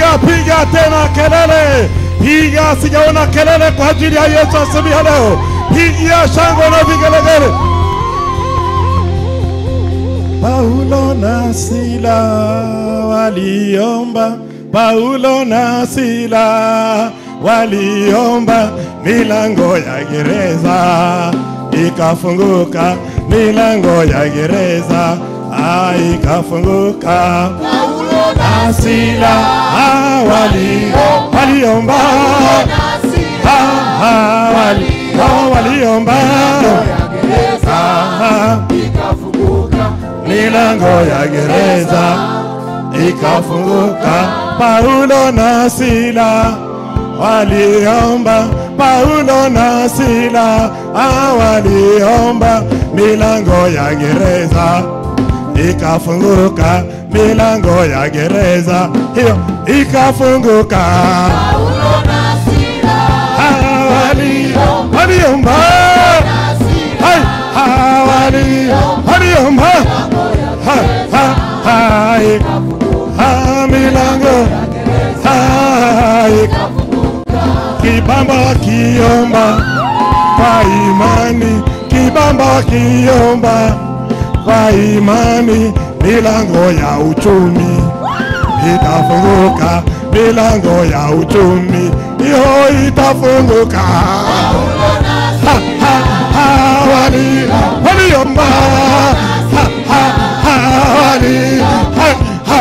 piga piga tena kelele, piga, sijaona kelele kwa ajili ya Yesu asubuhi ya leo. Pigia shangwe na vigelegele. Paulo na Sila waliomba, Paulo na Sila waliomba, milango ya gereza ikafunguka, milango ya gereza ah, ikafunguka. Paulo Na Sila ah, wali, waliomba ah, ah, wali, oh, waliomba ah, milango ya gereza ikafunguka. Paulo na Sila waliomba, Paulo na Sila ah, waliomba, milango ya gereza ikafunguka, milango ya gereza hiyo ikafunguka. Ah, wali- waliomba Hai, ah, wali- waliomba Ha- ha- hai. Ah, milango hai. kibamba kiomba kwa imani kibamba kiomba kwa imani milango ya uchumi itafunguka milango ya uchumi hiyo itafunguka Ha, ha, ha, wali waliomba Ha, ha, ha, wali ha, ha.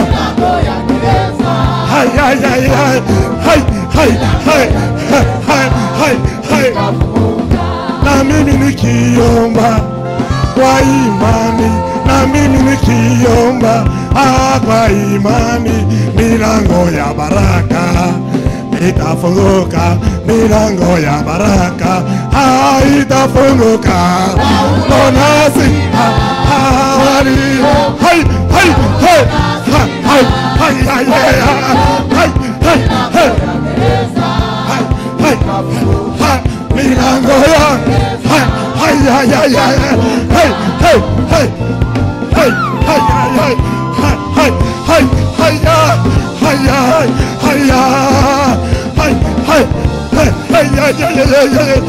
Hai, hai, hai, hai, hai, hai, hai, hai, hai, hai, hai. na mimi nikiomba kwa imani, na mimi nikiomba ah, kwa imani, milango ya baraka itafunguka, milango ya baraka ah, itafunguka. Bonasi ah, ah, wali hai hai hai hai hai hai hai hai hai hai hai hai hai hai milango ya hai hai hai hai hai hai hai hai hai hai hai hai hai hai hai ya hai ya hai ya hai hai hai hai ya ya ya ya ya ya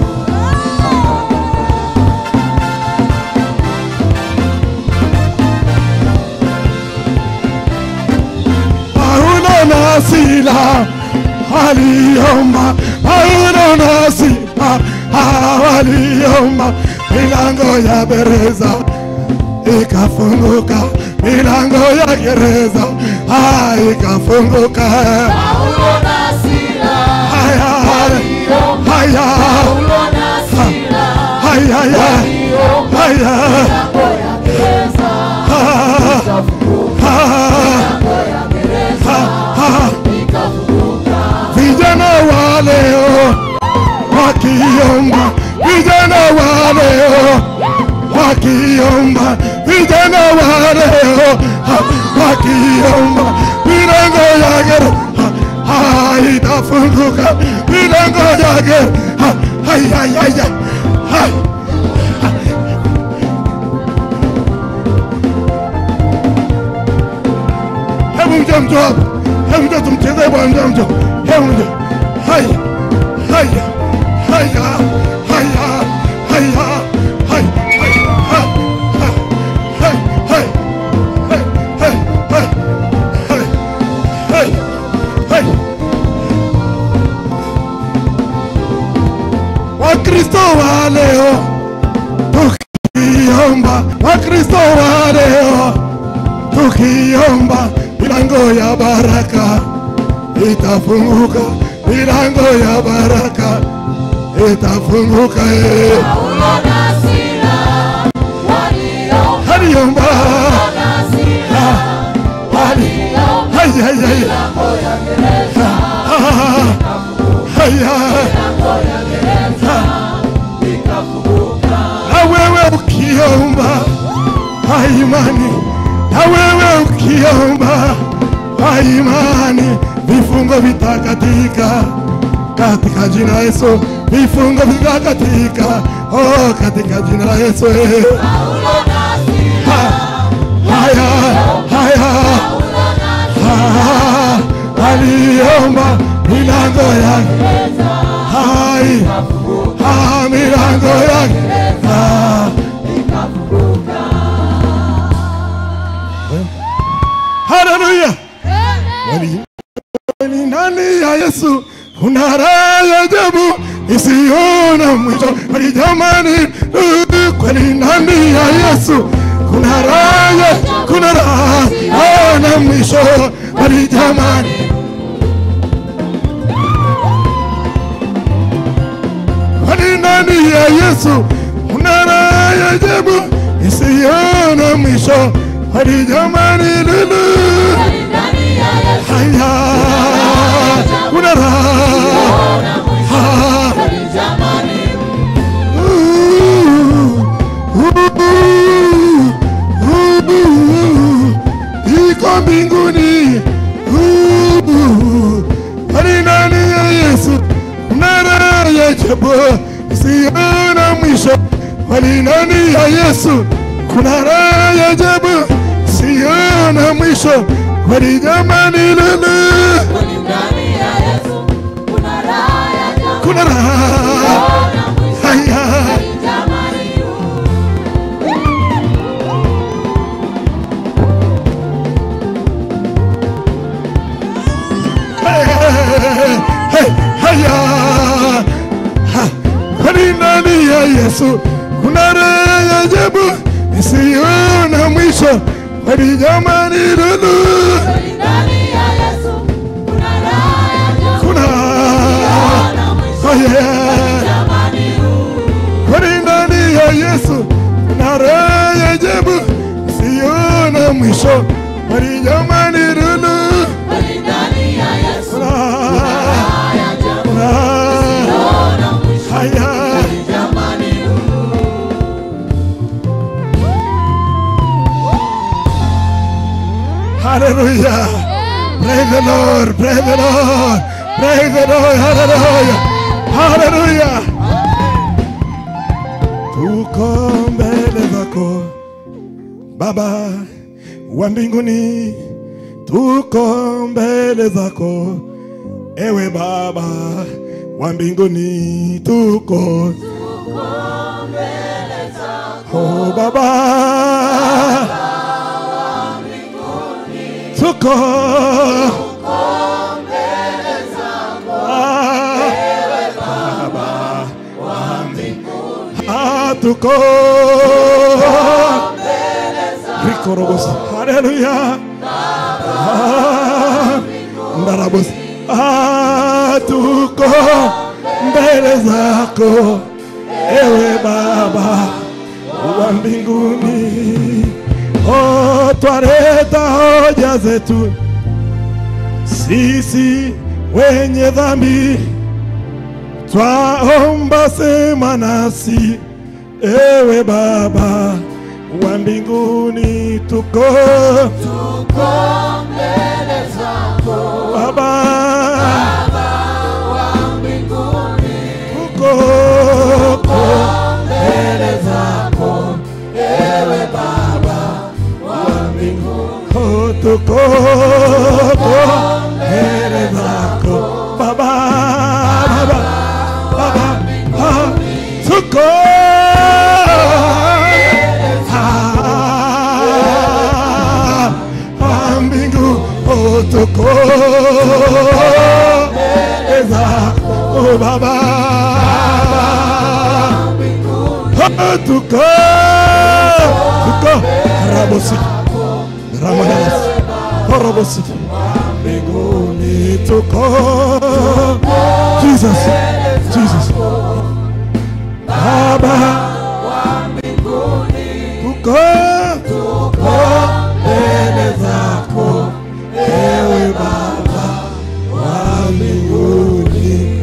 Paulo na Sila waliomba, Paulo na Sila ah, waliomba, milango ya gereza ikafunguka, milango ya gereza ah, ikafunguka. Haya, haya, haya, haya, haya, vijana wa leo wakiomba, vijana wa leo wakiomba, vijana wa leo ha, wakiomba, milango ya gereza ha, itafunguka, milango ya gereza hai, hai, hai, hai, hai. Hebu mje mtu hapa, hebu mje tumchezee bwana, mje mje, hebu mje, haya haya haya haya haya haya Wakristo wa leo tukiomba, Wakristo wa leo tukiomba, milango ya baraka itafunguka, milango ya baraka itafunguka. eh. Aliomba hali hai hai hai Ah, hai hai na wewe ukiomba kwa imani, na wewe ukiomba kwa imani, vifungo vitakatika katika jina la Yesu, vifungo vitakatika oh, katika jina la Yesu eh. Ha- haya haya Ah, aliomba milango yake hai ah, milango yake ah. Haleluya! Wali- Ni ndani ya Yesu kuna raha ya ajabu isiona mwisho. Kweli jamani, uh, kweli ndani ya Yesu kuna raha, ya- kuna raha na mwisho. Kweli jamani, kweli ndani ya Yesu kuna raha ya ajabu isiona mwisho. Kweli jamani, lulu haya kuna raha iko mbinguni hali ndani ya Yesu kuna raha ya ajabu isiona mwisho. Hali ndani ya Yesu kuna raha ya ajabu isiona mwisho. Hali jamani, lulu kuna raha haya Hey, haya Ha, kwani ndani ya Yesu kuna raha ya ajabu isiona mwisho. Kwani jamani, lulu kuna haya kwani ndani ya Yesu kuna raha ya ajabu isiona mwisho. Kwani jamani, lulu kuna kuna haya Hallelujah. Praise the Lord. Praise the Lord. Praise the Lord. Hallelujah. Hallelujah. Tuko mbele zako Baba wa mbinguni, tuko mbele zako ewe Baba wa mbinguni, tuko oh Baba tuko Ah, Baba wa mbinguni. Ah, tuko Rikorobos. Haleluya. Ah, Ndarabos. Ah, tuko mbele zako ewe Baba wa mbinguni. Oh, twareta hoja zetu sisi wenye dhambi, twaomba sema nasi ewe Baba wa mbinguni, tuko Baba tuko mbele zako ewe Baba wa mbinguni, Oh, tuko mbele zako Baba Baba Baba ah, tuko Ah, ah, mbingu oh, tuko mbele zako oh, Baba Ah, tuko tuko rabosi ramonas korobosi mbinguni tuko Jesus Jesus Baba tuko tuko mbele zako ewe Baba wa mbinguni.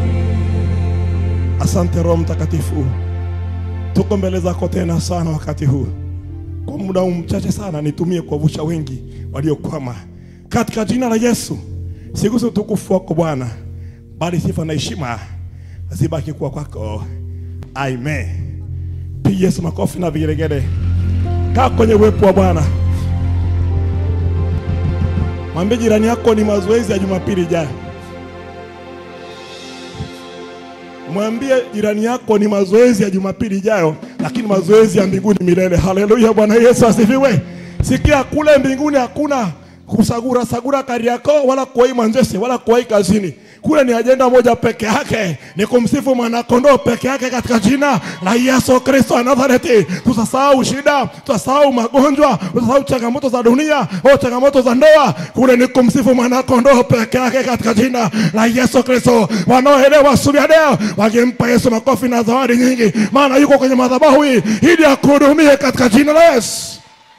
Asante Roho Mtakatifu, tuko mbele zako tena sana wakati huu. Kwa muda huu mchache sana, nitumie kuwavusha wengi waliokwama katika jina la Yesu. Sigusa utukufu wako Bwana, bali sifa na heshima zibaki kuwa kwako. Amen. Piga Yesu makofi na vigelegele. Kaa kwenye uwepo wa Bwana. Mwambie jirani yako ni mazoezi ya Jumapili ijayo. Mwambie jirani yako ni mazoezi ya Jumapili ijayo, lakini mazoezi ya mbinguni milele. Haleluya, Bwana Yesu asifiwe. Sikia, kule mbinguni hakuna kusagura sagura Kariakoo wala kuwai Manzese wala kuwai kazini. Kule ni ajenda moja peke yake, ni kumsifu mwanakondoo peke yake katika jina la Yesu Kristo wa Nazareti. Tutasahau shida, tutasahau magonjwa, tutasahau changamoto za dunia au changamoto za ndoa. Kule ni kumsifu mwanakondoo peke yake katika jina la Yesu Kristo. Wanaoelewa asubuhi ya leo wakimpa Yesu makofi na zawadi nyingi, maana yuko kwenye madhabahu hii ili akuhudumie katika jina la Yesu.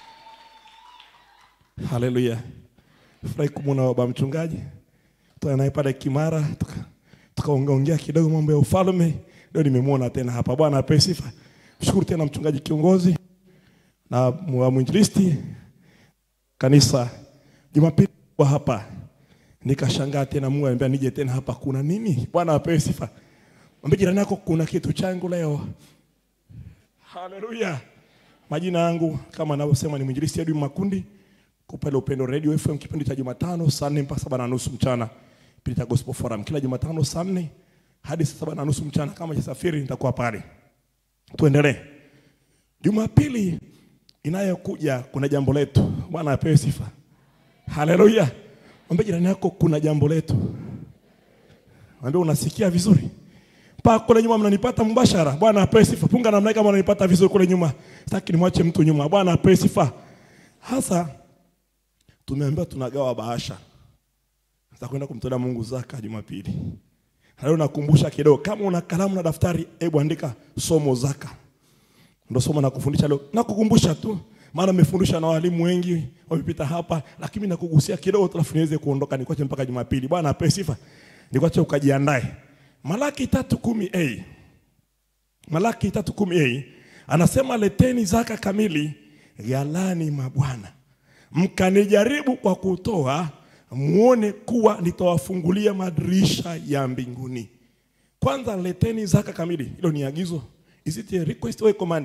Haleluya. Furahi kumwona baba mchungaji tuka naye pale Kimara, tuka- tukaongeongea kidogo mambo ya ufalme. Leo nimemwona tena hapa. Bwana apewe sifa. Mshukuru tena mchungaji kiongozi na mwa- mwinjilisti kanisa. Jumapili wa hapa nikashangaa tena, Mungu ananiambia nije tena hapa. Kuna nini? Bwana apewe sifa. Mwambie jirani yako kuna kitu changu leo. Haleluya. Majina yangu kama anavyosema ni mwinjilisti Edwin Makundi kwa pale Upendo Radio FM, kipindi cha Jumatano saa nne mpaka saba na nusu mchana, kipindi cha Gospel Forum kila Jumatano saa nne hadi saa saba na nusu mchana. Kama jasafiri nitakuwa pale. Tuendelee. Jumapili inayokuja kuna jambo letu. Bwana apewe sifa. Haleluya. Mwambie jirani yako kuna jambo letu. Mwambie unasikia vizuri. Mpaka kule nyuma mnanipata mbashara. Bwana apewe sifa. Punga namna hii kama unanipata vizuri kule nyuma. Sitaki nimwache mtu nyuma. Bwana apewe sifa. Hasa tumeambiwa tunagawa bahasha za kwenda kumtolea Mungu zaka Jumapili. Na Leo nakumbusha kidogo, kama una kalamu na daftari, hebu andika somo zaka. Ndio somo na kufundisha leo. Nakukumbusha tu, maana nimefundisha na walimu wengi wamepita hapa, lakini nakugusia kidogo tu alafu niweze kuondoka nikuache mpaka Jumapili. Bwana ape sifa. Nikuache ukajiandae. Malaki 3:10a. Malaki 3:10a anasema leteni zaka kamili ghalani mwa Bwana mkanijaribu kwa kutoa, muone kuwa nitawafungulia madirisha ya mbinguni. Kwanza leteni zaka kamili, hilo ni agizo. Is it a request or a command?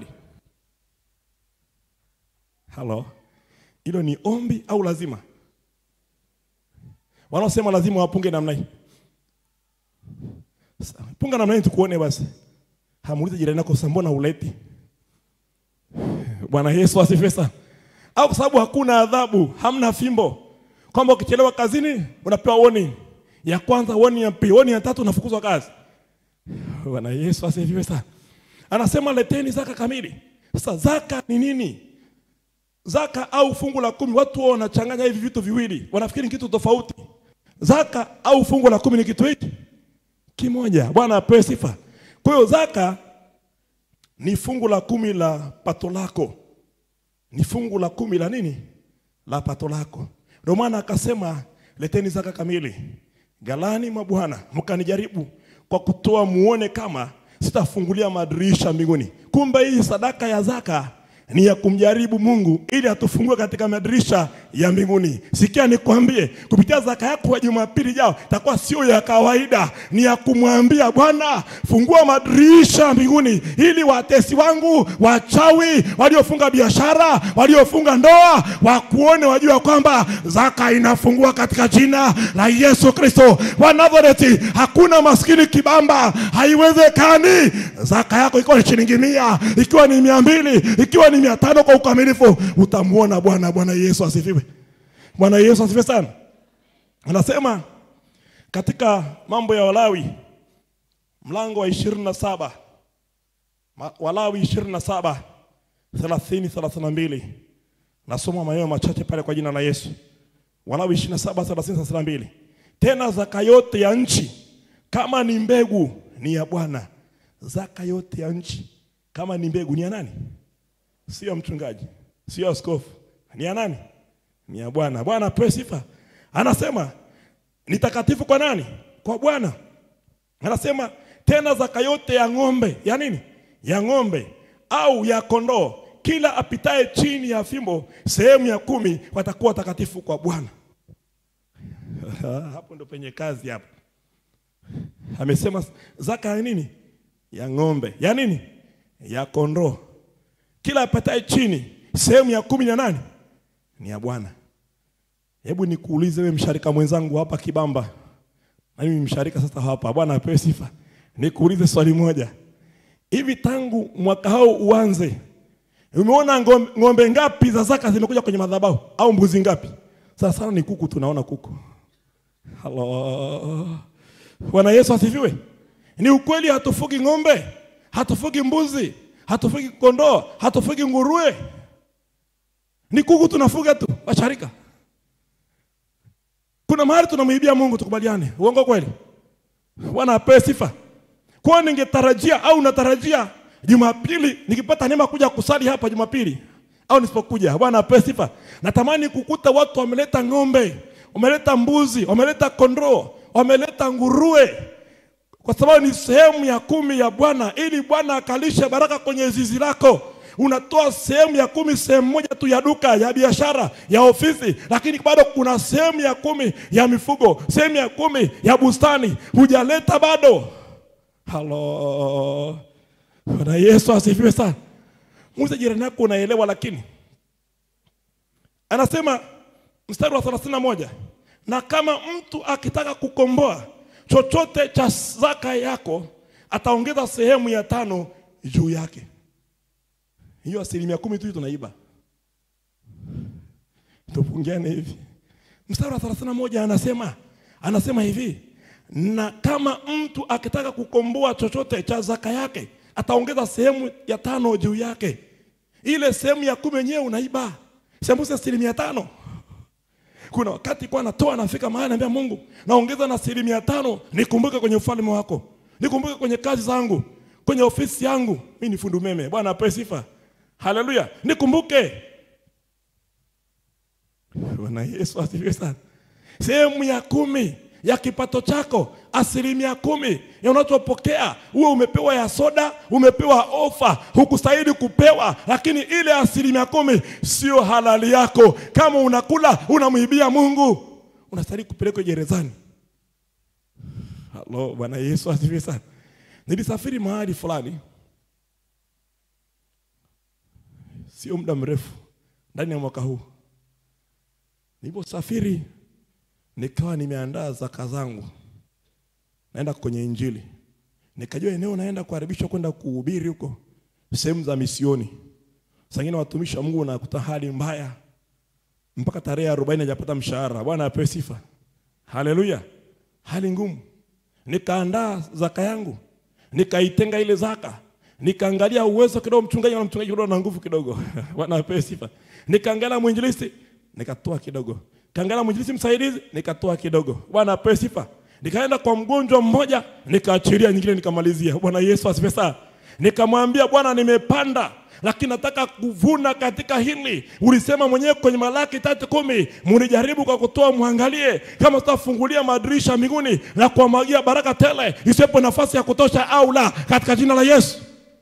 Hello, hilo ni ombi au lazima? Wanaosema lazima wapunge namna hii, Sa- punga namna hii tukuone basi. Hamuulize jirani yako, "Sasa mbona uleti?" Bwana Yesu asifiwe sana au kwa sababu hakuna adhabu, hamna fimbo, kwamba ukichelewa kazini unapewa warning ya kwanza, warning ya pili, warning ya tatu, unafukuzwa kazi. Bwana Yesu asifiwe sana. Anasema leteni zaka kamili. Sasa zaka ni nini? Zaka au fungu la kumi, watu wao wanachanganya hivi vitu viwili, wanafikiri ni kitu tofauti. Zaka au fungu la kumi ni kitu hiki kimoja. Bwana apewe sifa. Kwa hiyo zaka ni fungu la kumi la pato lako ni fungu la kumi la nini la pato lako. Ndio maana akasema leteni zaka kamili ghalani mwa Bwana, mkanijaribu kwa kutoa, muone kama sitafungulia madirisha mbinguni. Kumbe hii sadaka ya zaka ni ya kumjaribu Mungu ili atufungue katika madirisha ya mbinguni. Sikia nikwambie, kupitia zaka yako ya Jumapili jao itakuwa sio ya kawaida, ni ya kumwambia Bwana, fungua madirisha ya mbinguni ili watesi wangu, wachawi, waliofunga biashara, waliofunga ndoa, wakuone, wajua kwamba zaka inafungua katika jina la Yesu Kristo wa Nazareti. Hakuna maskini kibamba, haiwezekani. Zaka yako ikiwa ni shilingi mia, ikiwa ni mia mbili, ikiwa ni mia tano kwa ukamilifu, utamwona Bwana. Bwana Yesu asifiwe. Bwana Yesu asifiwe sana. Anasema katika mambo ya Walawi mlango wa ishirini na saba Walawi ishirini na saba thelathini thelathini na mbili nasoma maneno machache pale kwa jina la Yesu. Walawi ishirini na saba thelathini thelathini na mbili tena zaka yote ya nchi kama ni mbegu ni ya Bwana. Zaka yote ya nchi kama ni mbegu ni ya nani? Sio mchungaji, sio askofu, ni ya nani? Ni ya Bwana. Bwana apewe sifa. Anasema ni takatifu kwa nani? Kwa Bwana. Anasema tena zaka yote ya ng'ombe, ya nini? Ya ng'ombe au ya kondoo, kila apitaye chini ya fimbo sehemu ya kumi watakuwa takatifu kwa Bwana. Hapo ndo penye kazi hapo. Amesema zaka ya nini? Ya ng'ombe, ya nini? Ya kondoo, kila apitaye chini sehemu ya kumi na nani? Ni ya Bwana. Hebu nikuulize wewe msharika mwenzangu hapa Kibamba, na mimi msharika sasa hapa, Bwana apewe sifa. Nikuulize swali moja, hivi tangu mwaka huu uanze, umeona ng'ombe, ng'ombe ngapi za zaka zimekuja kwenye madhabahu au mbuzi ngapi? Sasa sana ni kuku, tunaona kuku. Halo, Bwana Yesu asifiwe. Ni ukweli, hatufugi ng'ombe, hatufugi mbuzi, hatufugi kondoo, hatufugi nguruwe, ni kuku tunafuga tu, washarika. Kuna mahali tunamwibia Mungu, tukubaliane. Uongo kweli? Bwana apewe sifa. Kwa ningetarajia au natarajia Jumapili nikipata neema kuja kusali hapa Jumapili au nisipokuja, Bwana apewe sifa. Natamani kukuta watu wameleta ng'ombe, wameleta mbuzi, wameleta kondoo, wameleta nguruwe, kwa sababu ni sehemu ya kumi ya Bwana, ili Bwana akalishe baraka kwenye zizi lako. Unatoa sehemu ya kumi, sehemu moja tu ya duka, ya biashara, ya ofisi, lakini bado kuna sehemu ya kumi ya mifugo, sehemu ya kumi ya bustani hujaleta bado. Halo, Bwana Yesu asifiwe sana. Muulize jirani yako, unaelewa? Lakini anasema mstari wa 31 na kama mtu akitaka kukomboa chochote cha zaka yako ataongeza sehemu ya tano juu yake. Hiyo asilimia kumi tu tunaiba, tupungiane hivi. Mstari wa 31 anasema anasema hivi, na kama mtu akitaka kukomboa chochote cha zaka yake ataongeza sehemu ya tano juu yake. Ile sehemu ya kumi yenyewe unaiba, sembuse asilimia tano. Kuna wakati kwa natoa nafika mahali naambia Mungu, naongeza na asilimia tano, nikumbuke kwenye ufalme wako, nikumbuke kwenye kazi zangu, kwenye ofisi yangu. Mimi ni fundi umeme, Bwana apewe sifa, haleluya, nikumbuke. Bwana Yesu asifiwe sana. Sehemu ya kumi ya kipato chako, asilimia kumi ya unachopokea, uwe umepewa ya soda, umepewa ofa, hukustahili kupewa, lakini ile asilimia kumi sio halali yako. Kama unakula unamwibia Mungu, unastahili kupelekwa gerezani. Halo, Bwana Yesu asifiwe sana. Nilisafiri mahali fulani, sio muda mrefu, ndani ya mwaka huu. Niliposafiri nikawa nimeandaa zaka zangu, naenda kwenye Injili, nikajua eneo naenda kuharibishwa kwenda kuhubiri huko sehemu za misioni. Sangine watumishi wa Mungu nakuta hali mbaya, mpaka tarehe arobaini hajapata mshahara. Bwana apewe sifa, haleluya. Hali ngumu, nikaandaa zaka yangu, nikaitenga ile zaka, nikaangalia uwezo kidogo, mchungaji na mchungaji kidogo na nguvu kidogo. Bwana apewe sifa. Nikaangalia mwinjilisti, nikatoa kidogo kaangalia mwinjilisti msaidizi nikatoa kidogo. Bwana apewe sifa. Nikaenda kwa mgonjwa mmoja nikaachilia nyingine nikamalizia. Bwana Yesu asifiwe sana. Nikamwambia Bwana, nimepanda lakini nataka kuvuna katika hili. Ulisema mwenyewe kwenye Malaki tatu kumi, munijaribu kwa kutoa, mwangalie kama tutafungulia madirisha mbinguni na kuwamwagia baraka tele, isiwepo nafasi ya kutosha au la, katika jina la Yesu.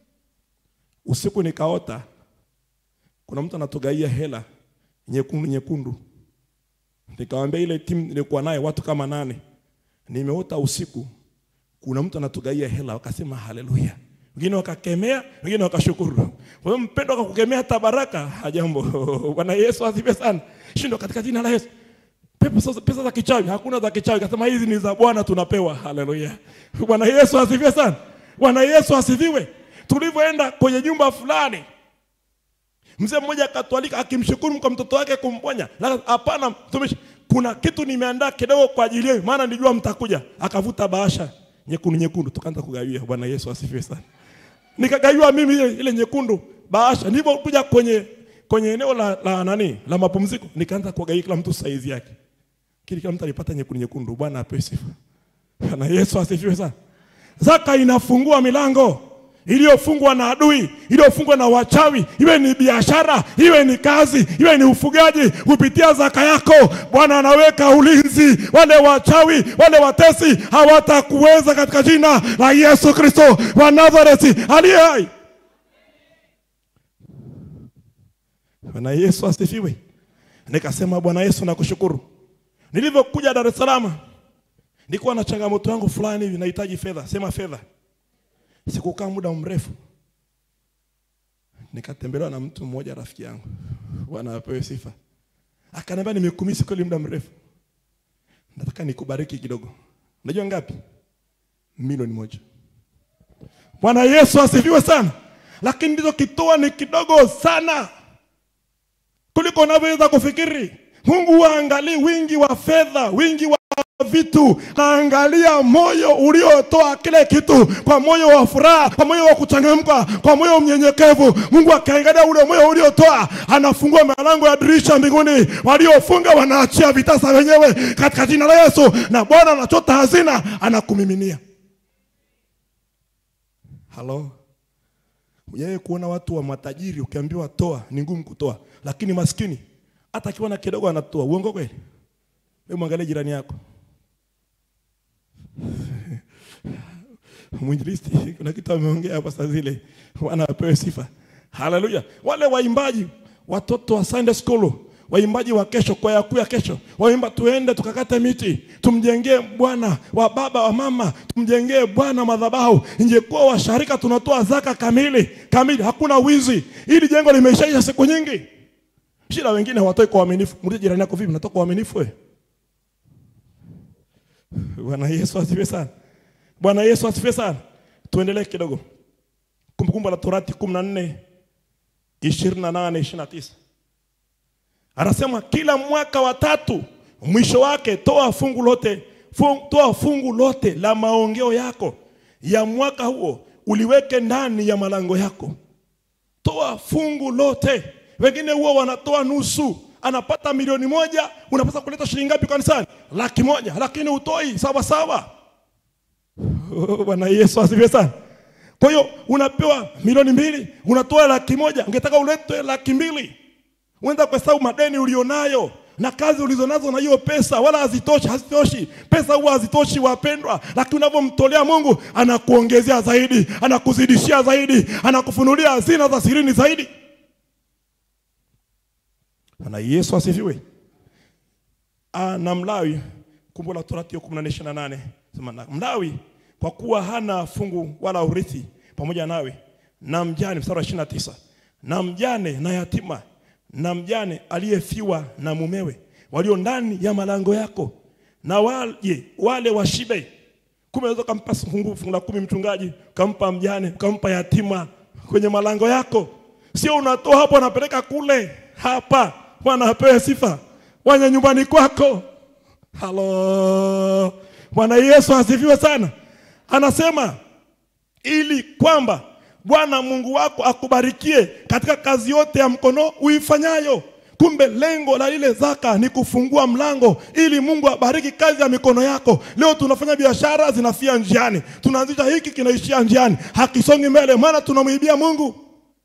Usiku nikaota kuna mtu anatugaia hela nyekundu nyekundu Nikamwambia ile timu nilikuwa naye watu kama nane, nimeota usiku, kuna mtu anatugaia hela. Wakasema haleluya, wengine wakakemea, wengine wakashukuru. Kwa hiyo mpendo akakukemea hata baraka, hajambo. Bwana Yesu asifiwe sana. Shindo katika jina la Yesu. Pesa, pesa za kichawi hakuna za kichawi, kasema hizi ni za Bwana tunapewa. Haleluya, Bwana Yesu asifiwe sana. Bwana Yesu asifiwe. Tulivyoenda kwenye nyumba fulani Mzee mmoja akatualika akimshukuru kwa mtoto wake kumponya. Hapana mtumishi, kuna kitu nimeandaa kidogo kwa ajili yenu, maana nilijua mtakuja. Akavuta bahasha nyekundu nyekundu, tukaanza kugawia. Bwana Yesu asifiwe sana. Nikagawiwa mimi ile, ile nyekundu bahasha. Nilipokuja kwenye kwenye eneo la, la nani la mapumziko, nikaanza kuwagawia kila mtu saizi yake, kile kila mtu alipata nyekundu nyekundu. Bwana apewe sifa. Bwana Yesu asifiwe sana. Zaka inafungua milango iliyofungwa na adui, iliyofungwa na wachawi, iwe ni biashara, iwe ni kazi, iwe ni ufugaji. Kupitia zaka yako Bwana anaweka ulinzi. Wale wachawi, wale watesi hawatakuweza katika jina la Yesu Kristo wa Nazareti aliye hai. Bwana Yesu asifiwe. Nikasema Bwana Yesu nakushukuru. Nilivyokuja Dar es Salaam, nilikuwa na changamoto yangu fulani hivi, nahitaji fedha, sema fedha Sikukaa muda mrefu, nikatembelewa na mtu mmoja rafiki yangu, Bwana apewe sifa. Akaniambia nimekumisi kweli muda mrefu, nataka nikubariki kidogo. Unajua ngapi? Milioni moja. Bwana Yesu asifiwe sana. Lakini ndizo kitoa ni kidogo sana kuliko unavyoweza kufikiri. Mungu waangalii wingi wa fedha, wingi wa vitu, naangalia moyo uliotoa kile kitu kwa moyo wa furaha, kwa moyo wa kuchangamka, kwa moyo mnyenyekevu. Mungu akiangalia ule moyo uliotoa, anafungua milango ya dirisha mbinguni, waliofunga wanaachia vitasa wenyewe katika jina la Yesu, na Bwana anachota hazina, anakumiminia. Halo, Hujawahi kuona watu wa matajiri ukiambiwa toa ni ngumu kutoa, lakini maskini hata akiwa na kidogo anatoa. Uongo kweli? Wewe mwangalie jirani yako. Mwinjilisti kuna kitu ameongea hapa saa zile, Bwana apewe sifa. Haleluya! Wale waimbaji watoto wa Sunday school waimbaji wa kesho, kwaya kuu ya kesho, waimba tuende tukakate miti, tumjengee Bwana wa baba wa mama, tumjengee Bwana madhabahu. Ingekuwa washarika tunatoa zaka kamili kamili, hakuna wizi. Hili jengo limeshaisha siku nyingi. Shida wengine hawatoi kwa uaminifu. Muulize jirani yako, vipi, natoka kwa uaminifu wewe? Bwana Yesu asifiwe sana. Bwana Yesu asifiwe sana. Tuendelee kidogo. Kumbukumbu la Torati 14 28 29 anasema kila mwaka wa tatu mwisho wake toa fungu lote fung, toa fungu lote la maongeo yako ya mwaka huo uliweke ndani ya malango yako. Toa fungu lote. Wengine huwa wanatoa nusu, anapata milioni moja, unapaswa kuleta shilingi ngapi kanisani? Laki moja, lakini utoi sawa sawa. Oh, Bwana Yesu asifiwe sana. Kwa hiyo unapewa milioni mbili, unatoa laki moja, ungetaka ulete laki mbili uenda kuhesabu madeni ulionayo na kazi ulizonazo na hiyo pesa, wala hazitoshi, hazitoshi. Pesa huwa hazitoshi wapendwa, lakini unavyomtolea Mungu anakuongezea zaidi, anakuzidishia zaidi, anakufunulia hazina za sirini zaidi. Bwana Yesu asifiwe. Ah, na Mlawi, Kumbu la Torati 14:28 sema na Mlawi kwa kuwa hana fungu wala urithi pamoja nawe, na mjane, mstari wa 29 na mjane na yatima na mjane aliyefiwa na mumewe walio ndani ya malango yako, na wale wale washibe. Kumbe unaweza kumpa fungu fungu la kumi mchungaji, kampa mjane, kampa yatima kwenye malango yako, sio unatoa hapo unapeleka kule. Hapa Bwana apewe sifa, wanya nyumbani kwako. Halo, Bwana Yesu asifiwe sana. Anasema ili kwamba Bwana Mungu wako akubarikie katika kazi yote ya mkono uifanyayo. Kumbe lengo la ile zaka ni kufungua mlango ili Mungu abariki kazi ya mikono yako. Leo tunafanya biashara zinafia njiani, tunaanzisha hiki kinaishia njiani, hakisongi mbele, maana tunamwibia Mungu.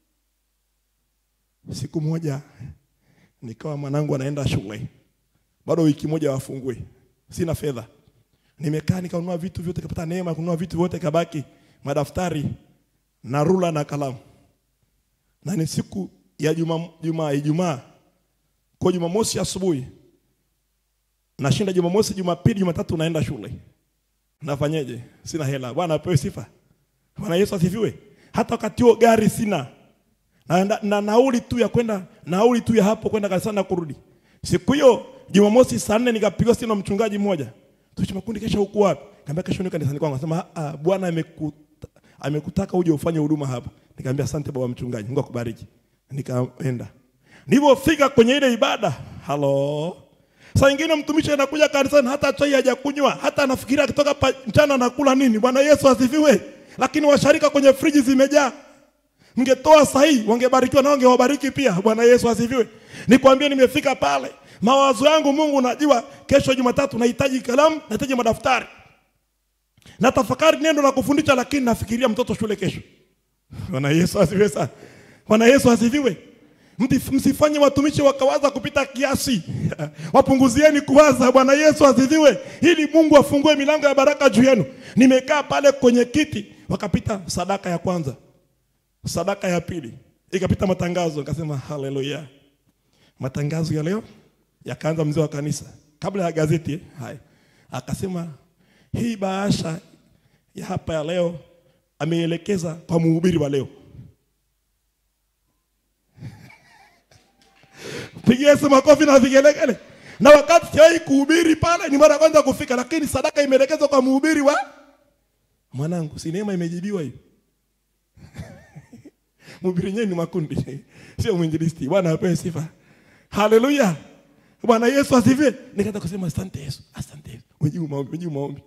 Siku moja nikawa mwanangu anaenda shule, bado wiki moja wafungue, sina fedha, nimekaa nikanunua vitu vyote, kapata neema kununua vitu vyote, kabaki madaftari na rula na kalamu, na ni siku ya juma juma Ijumaa kwa Jumamosi asubuhi nashinda, Jumamosi, Jumapili, Jumatatu naenda shule. Nafanyeje? Sina hela. Bwana apewe sifa. Bwana Yesu asifiwe. Hata wakati huo gari sina na, na, na nauli tu ya kwenda nauli tu ya hapo kwenda kanisani na kurudi. Siku hiyo Jumamosi saa nne nikapigwa simu na mchungaji mmoja, tuishi makundi, kesho huko wapi? Nikamwambia kesho ni kanisani kwangu. Akasema ah, Bwana ameku amekutaka uje ufanye huduma hapa. Nikamwambia asante baba mchungaji, Mungu akubariki. Nikaenda. Nilipofika kwenye ile ibada, halo. Saa nyingine mtumishi anakuja kanisani hata chai hajakunywa, hata anafikiria akitoka pa mchana anakula nini. Bwana Yesu asifiwe. Lakini washarika kwenye friji zimejaa. Mngetoa sahihi, wangebarikiwa na wangewabariki pia. Bwana Yesu asifiwe. Nikwambie nimefika pale. Mawazo yangu Mungu najua kesho Jumatatu nahitaji kalamu, nahitaji madaftari na tafakari neno la kufundisha, lakini nafikiria mtoto shule kesho. Bwana Yesu asifiwe sana. Bwana Yesu asifiwe. Msifanye watumishi wakawaza kupita kiasi, wapunguzieni kuwaza. Bwana Yesu asifiwe, ili Mungu afungue milango ya baraka juu yenu. Nimekaa pale kwenye kiti, wakapita sadaka ya kwanza, sadaka ya pili, ikapita matangazo, nikasema haleluya. Matangazo ya leo yakaanza, mzee wa kanisa kabla ya gazeti eh, haya akasema hii bahasha ya hapa ya leo ameelekeza kwa mhubiri wa leo. Pigia Yesu makofi na vigelegele. Na wakati siwahi kuhubiri pale, ni mara ya kwanza kufika, lakini sadaka imeelekezwa kwa mhubiri wa mwanangu. Si neema imejibiwa hiyo? Mhubiri yenyewe ni makundi, sio mwinjilisti. Bwana apewe sifa. Haleluya. Bwana Yesu asifiwe. Nikaanza kusema asante Yesu, asante Yesu. Umejibu maombi, umejibu maombi.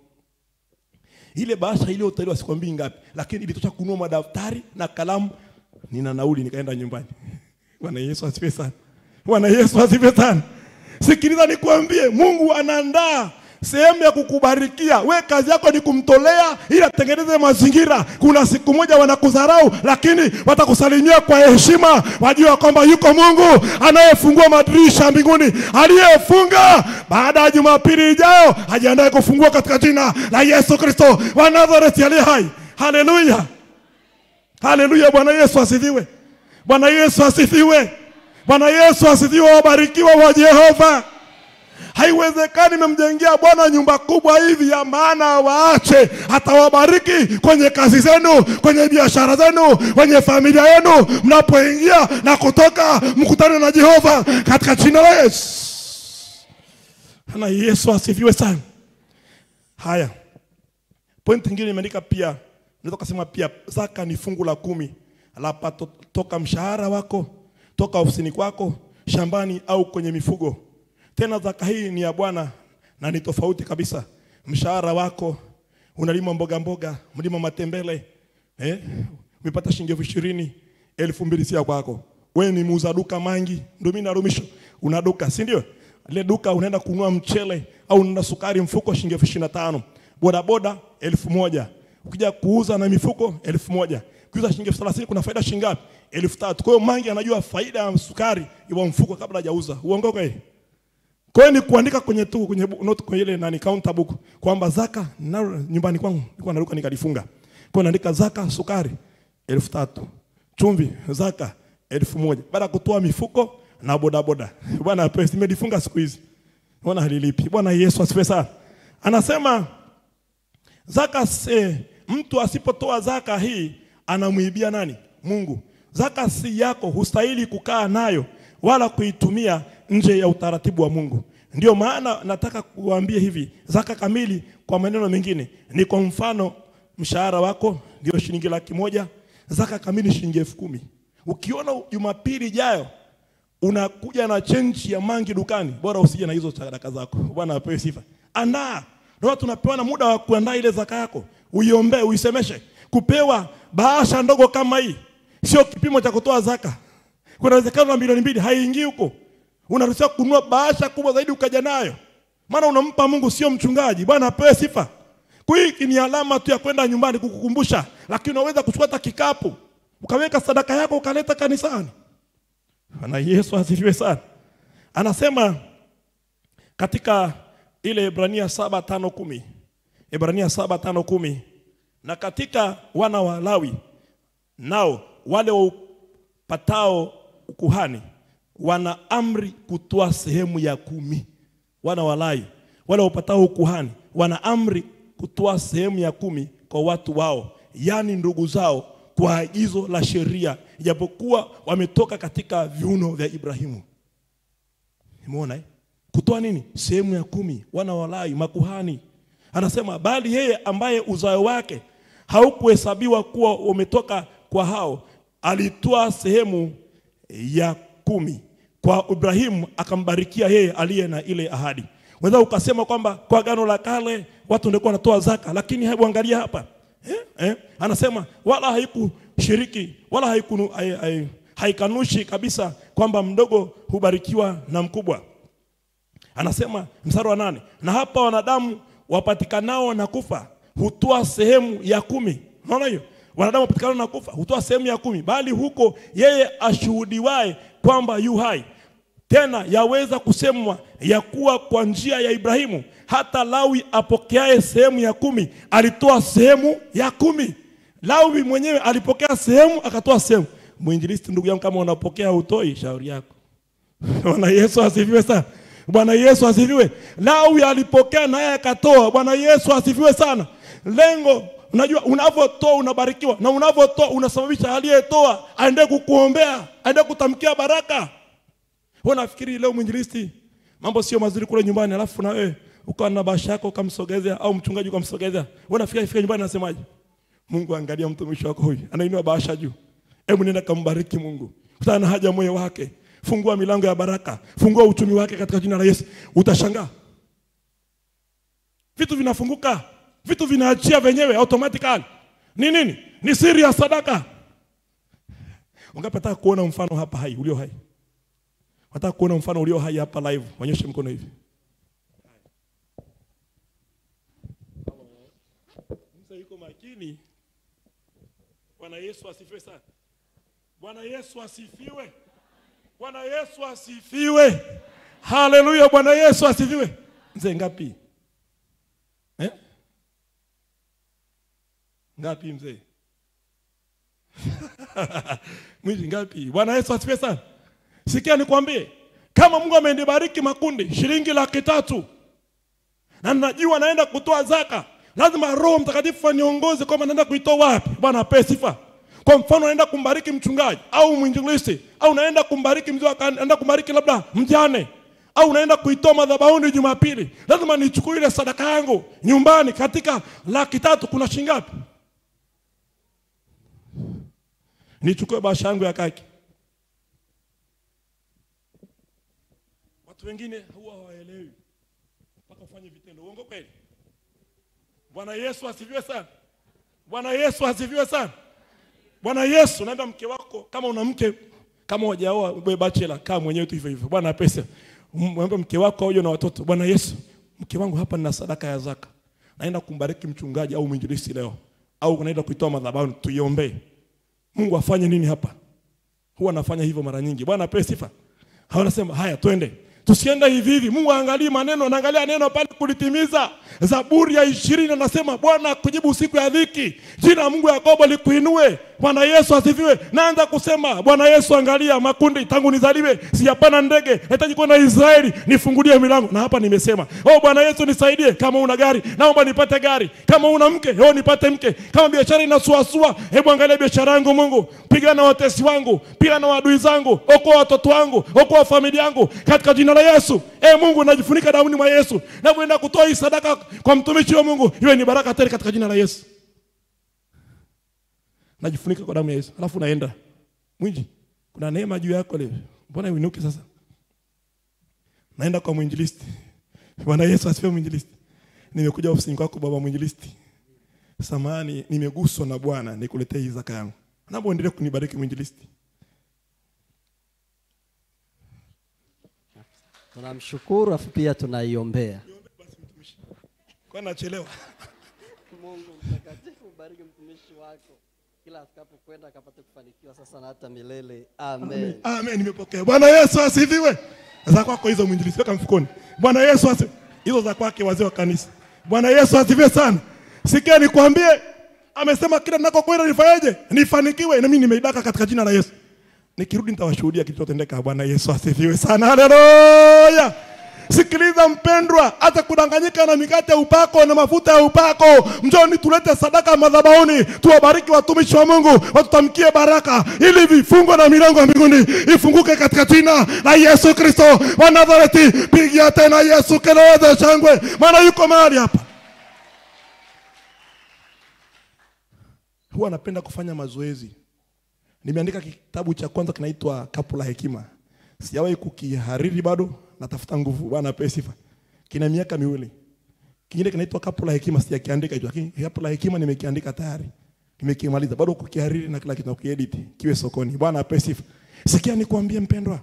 Ile bahasha ile utaliwa sikwambii ngapi, lakini ilitosha kununua madaftari na kalamu. Nina nauli nikaenda nyumbani. Bwana Yesu asifiwe sana. Bwana Yesu asifiwe sana. Sikiliza nikuambie, Mungu anaandaa sehemu ya kukubarikia. We kazi yako ni kumtolea ili atengeneze mazingira. Kuna siku moja wanakudharau, lakini watakusalimia kwa heshima, wajua kwamba yuko Mungu anayefungua madirisha mbinguni, aliyefunga baada ya Jumapili ijayo ajiandae kufungua katika jina la Yesu Kristo wa Nazareti aliye hai. Haleluya, haleluya! Bwana Yesu asifiwe. Bwana Yesu asifiwe. Bwana Yesu asifiwe. Wabarikiwa wa Jehova. Haiwezekani memjengea Bwana nyumba kubwa hivi ya maana waache atawabariki kwenye kazi zenu, kwenye biashara zenu, kwenye familia yenu, mnapoingia na kutoka, mkutane na Jehova katika jina la Yesu. Na Yesu asifiwe sana. Haya, pointi nyingine imeandika pia, naweza kusema pia zaka ni fungu la kumi lapa to, toka mshahara wako, toka ofisini kwako, shambani au kwenye mifugo. Tena zaka hii ni ya Bwana na ni tofauti kabisa. Mshahara wako unalima mboga mboga, mlima matembele, eh? Umepata shilingi elfu ishirini, elfu mbili si ya kwako. Wewe ni muuza duka mangi, ndio mimi narumisho. Una duka, si ndio? Ile duka unaenda kununua mchele au unaenda sukari mfuko shilingi elfu ishirini na tano. Boda boda elfu moja. Ukija kuuza na mifuko elfu moja. Kuuza shilingi elfu thelathini kuna faida shilingi ngapi? Elfu tatu. Kwa hiyo mangi anajua faida ya sukari ya mfuko kabla hajauza. Uongo kweli? Kwa hiyo ni kuandika kwenye tu kwenye bu- note kwenye ile nani counter book kwamba zaka na nyumbani kwangu nilikuwa naruka nikalifunga. Kwa hiyo naandika zaka sukari elfu tatu chumvi zaka elfu moja baada ya kutoa mifuko na bodaboda. Bwana apewe, nimelifunga siku hizi. Bwana halilipi. Bwana Yesu asifiwe sana. Anasema zaka se, mtu asipotoa zaka hii anamwibia nani? Mungu. Zaka si yako, hustahili kukaa nayo wala kuitumia nje ya utaratibu wa Mungu. Ndio maana nataka kuambia hivi, zaka kamili kwa maneno mengine ni kwa mfano mshahara wako ndio shilingi laki moja, zaka kamili shilingi elfu kumi. Ukiona Jumapili ijayo unakuja na chenji ya mangi dukani, bora usije na hizo sadaka zako. Bwana apewe sifa. Andaa. Ndio tunapewa na muda wa kuandaa ile zaka yako, uiombee, uisemeshe. Kupewa bahasha ndogo kama hii sio kipimo cha kutoa zaka. Kuna uwezekano wa milioni mbili haiingii huko. Unaruhusiwa kununua bahasha kubwa zaidi ukaja nayo, maana unampa Mungu, sio mchungaji. Bwana apewe sifa. Kwa hiyo hiki ni alama tu ya kwenda nyumbani kukukumbusha, lakini unaweza kuchukua hata kikapu ukaweka sadaka yako ukaleta kanisani. Bwana Yesu asifiwe sana. Anasema katika ile Ibrania saba tano kumi Ibrania saba tano kumi na katika wana wa Lawi nao wale wapatao ukuhani wana amri kutoa sehemu ya kumi. Wana wa Lawi wale wapatao ukuhani wana amri kutoa sehemu ya kumi kwa watu wao, yaani ndugu zao, kwa agizo la sheria, ijapokuwa wametoka katika viuno vya Ibrahimu. Umeona eh? Kutoa nini? Sehemu ya kumi, wana wa Lawi, makuhani. Anasema bali yeye ambaye uzao wake haukuhesabiwa kuwa umetoka kwa hao, alitoa sehemu ya kumi kwa Ibrahimu, akambarikia yeye aliye na ile ahadi. Weza ukasema kwamba kwa agano la kale watu ndio wanatoa zaka, lakini hebu angalia hapa eh? Eh? Anasema wala haikushiriki wala haikunu, hai, hai, haikanushi kabisa kwamba mdogo hubarikiwa na mkubwa. Anasema mstari wa nane, na hapa wanadamu wapatikanao na kufa hutoa sehemu ya kumi. Unaona hiyo? Wanadamu wapatikanao na kufa hutoa sehemu ya kumi, bali huko yeye ashuhudiwaye kwamba yu hai tena yaweza kusemwa ya kuwa kwa njia ya Ibrahimu hata Lawi apokeaye sehemu ya kumi alitoa sehemu ya kumi. Lawi mwenyewe alipokea sehemu akatoa sehemu. Mwinjilisti, ndugu yangu, kama unapokea utoi, shauri yako. Bwana Yesu asifiwe sana. Bwana Yesu asifiwe. Lawi alipokea naye akatoa. Bwana Yesu asifiwe sana. Lengo Unajua, unavyotoa unabarikiwa, na unavyotoa unasababisha aliyetoa aende kukuombea, aende kutamkia baraka. Wewe unafikiri leo mwinjilisti mambo sio mazuri kule nyumbani, alafu na wewe ukawa na basha yako ukamsogezea, au mchungaji ukamsogezea, wewe unafikiri ifika nyumbani anasemaje? Mungu angalia mtumishi wako huyu anainua bahasha juu, hebu nenda kambariki Mungu, kutana na haja moyo wake, fungua milango ya baraka, fungua uchumi wake katika jina la Yesu. Utashangaa vitu vinafunguka, vitu vinaachia venyewe automatically. Ni nini? Ni siri ya sadaka. Ungepata kuona mfano hapa hai ulio hai, wataka kuona mfano ulio hai hapa live, onyeshe mkono hivi. Msa yuko makini. Bwana Yesu asifiwe sana. Bwana Yesu asifiwe. Bwana Yesu asifiwe. Haleluya, Bwana Yesu asifiwe. Mzee ngapi? Eh? Ngapi mzee? Mwili ngapi? Bwana Yesu asifiwe sana. Sikia nikwambie, kama Mungu amenibariki makundi shilingi laki tatu na najua naenda kutoa zaka, lazima Roho Mtakatifu aniongoze kwamba naenda kuitoa wapi. Bwana apewe sifa. Kwa mfano, naenda kumbariki mchungaji au mwinjilisti au naenda kumbariki mzee, wa kan- naenda kumbariki labda mjane au naenda kuitoa madhabahuni Jumapili, lazima nichukue ile sadaka yangu nyumbani. Katika laki tatu kuna shilingi ngapi? Nichukue bahasha yangu ya kaki. Watu wengine huwa hawaelewi mpaka ufanye vitendo. Uongo kweli? Bwana Yesu asifiwe sana. Bwana Yesu asifiwe sana. Bwana Yesu, naenda mke wako, kama una mke, kama hujaoa wewe bachelor, kaa mwenyewe tu hivyo hivyo. Bwana pesa. Mwambie mke wako auje na watoto. Bwana Yesu, mke wangu hapa nina sadaka ya zaka. Naenda kumbariki mchungaji au mwinjilisti leo. Au naenda kuitoa madhabahuni tuiombee. Mungu afanye nini hapa? Huwa anafanya hivyo mara nyingi. Bwana apewe sifa. Hawanasema haya twende. Tusiende hivi hivi. Mungu aangalie maneno, anaangalia neno pale kulitimiza. Zaburi ya ishirini anasema Bwana akujibu siku ya dhiki. Jina la Mungu Yakobo likuinue. Bwana Yesu asifiwe. Naanza kusema Bwana Yesu, angalia makundi tangu nizaliwe sijapanda ndege, nahitaji kwenda Israeli, nifungulie milango. Na hapa nimesema, oh Bwana Yesu nisaidie. Kama una gari, naomba nipate gari. Kama una mke, oh nipate mke. Kama biashara inasuasua, hebu angalia biashara yangu Mungu. Pigana na watesi wangu, pigana na adui zangu, okoa watoto wangu, okoa familia yangu katika jina la Yesu. E Mungu, najifunika damu mwa Yesu. Napoenda kutoa hii sadaka kwa mtumishi wa Mungu, iwe ni baraka tele katika jina la Yesu. Najifunika kwa damu ya Yesu. Alafu naenda. Mwinji, kuna neema juu yako leo. Mbona uinuke sasa? Naenda kwa mwinjilisti. Bwana Yesu asifiwe mwinjilisti. Nimekuja ofisini kwako baba mwinjilisti. Samani nimeguswa na Bwana nikuletee hii zaka yangu. Naomba uendelee kunibariki mwinjilisti. Tunamshukuru afu pia tunaiombea. Kwa nachelewa. Mungu mtakatifu, bariki mtumishi wako kila atakapokwenda akapate kufanikiwa sasa na hata milele. Amen. Amen, nimepokea. Bwana Yesu asifiwe. Za kwako hizo mwinjilisti weka mfukoni. Bwana Yesu asifiwe. Hizo za kwake wazee wa kanisa. Bwana Yesu asifiwe sana. Sikia nikwambie, amesema kila ninakokwenda nifanyeje? Nifanikiwe na mimi nimeidaka katika jina la Yesu. Nikirudi nitawashuhudia kilichotendeka. Bwana Yesu asifiwe sana. Haleluya. Sikiliza mpendwa, hata kudanganyika na mikate ya upako na mafuta ya upako, njoni tulete sadaka madhabahuni, tuwabariki watumishi wa Mungu, watutamkie baraka, ili vifungo na milango ya mbinguni ifunguke katika jina la Yesu Kristo wa Nazareti. Pigia tena Yesu kelele za shangwe, maana yuko mahali hapa. Huwa napenda kufanya mazoezi. Nimeandika kitabu cha kwanza kinaitwa Kapu la Hekima. Sijawahi kukihariri bado, natafuta nguvu. Bwana apewe sifa. Kina miaka miwili. Kingine kinaitwa Kapu la Hekima, sijakiandika hicho, lakini Kapu la Hekima nimekiandika tayari. Nimekimaliza bado kukihariri na kila kitu na kukiedit kiwe sokoni. Bwana apewe sifa. Sikia nikwambie mpendwa.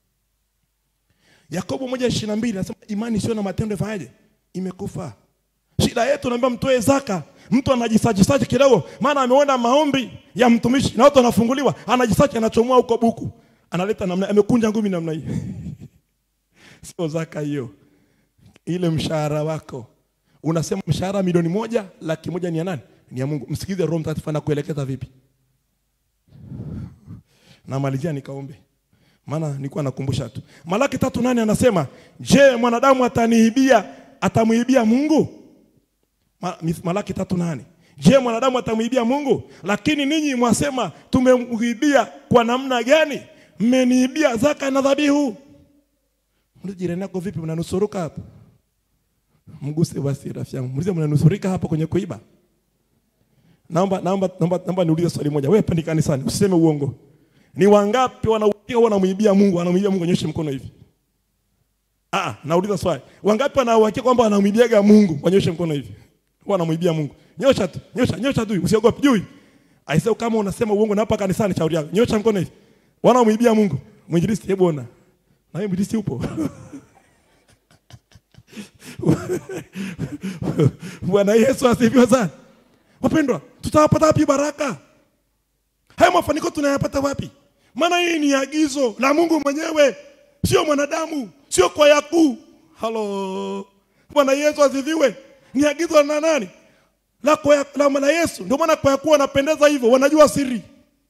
Yakobo moja ishirini na mbili anasema imani sio na matendo ifanyaje? Imekufa. Shida yetu naambia mtoe zaka. Mtu anajisajisaji kidogo, maana ameona maombi ya mtumishi na watu wanafunguliwa, anajisaji anachomoa huko buku, analeta namna, amekunja ngumi namna hii. Sio zaka hiyo, ile mshahara wako. Unasema mshahara milioni moja, laki moja ni ya nani? Ni ya Mungu. Msikize Roho Mtakatifu anakuelekeza vipi. Namalizia nikaombe, maana nilikuwa nakumbusha tu. Malaki tatu nane anasema, je, mwanadamu ataniibia atamuibia Mungu? Ma- Malaki tatu nane. Je, mwanadamu atamwibia Mungu? Lakini ninyi mwasema tumemwibia kwa namna gani? Mmeniibia zaka na dhabihu. Muulize jirani yako, vipi, mnanusuruka hapa? Mguse basi rafiki yangu, muulize mnanusurika hapa kwenye kuiba. Naomba naomba naomba, naomba niulize swali moja. Wewe pendi kanisani, usiseme uongo. Ni wangapi wanauhakika wanamwibia Mungu, wanamwibia Mungu, nyoshe mkono hivi. Ah, nauliza swali. Wangapi wanauhakika kwamba wanamwibiaga Mungu, wanyoshe mkono hivi. Wanamwibia Mungu. Nyosha tu, nyosha, nyosha tu, usiogope juu. Aisee, kama unasema uongo na hapa kanisani, shauri yako. Nyosha mkono hivi. Wanamwibia Mungu. Mwinjilisti, hebu ona. Na wewe mwinjilisti upo? Bwana Yesu asifiwe sana. Wapendwa, tutawapata wapi baraka? Haya mafanikio tunayapata wapi? Maana hii ni agizo la Mungu mwenyewe, sio mwanadamu, sio kwa yakuu. Halo, Bwana Yesu asifiwe. Ni agizo la nani? La kwa la Bwana Yesu. Ndio maana kwa yakuu wanapendeza hivyo, wanajua siri.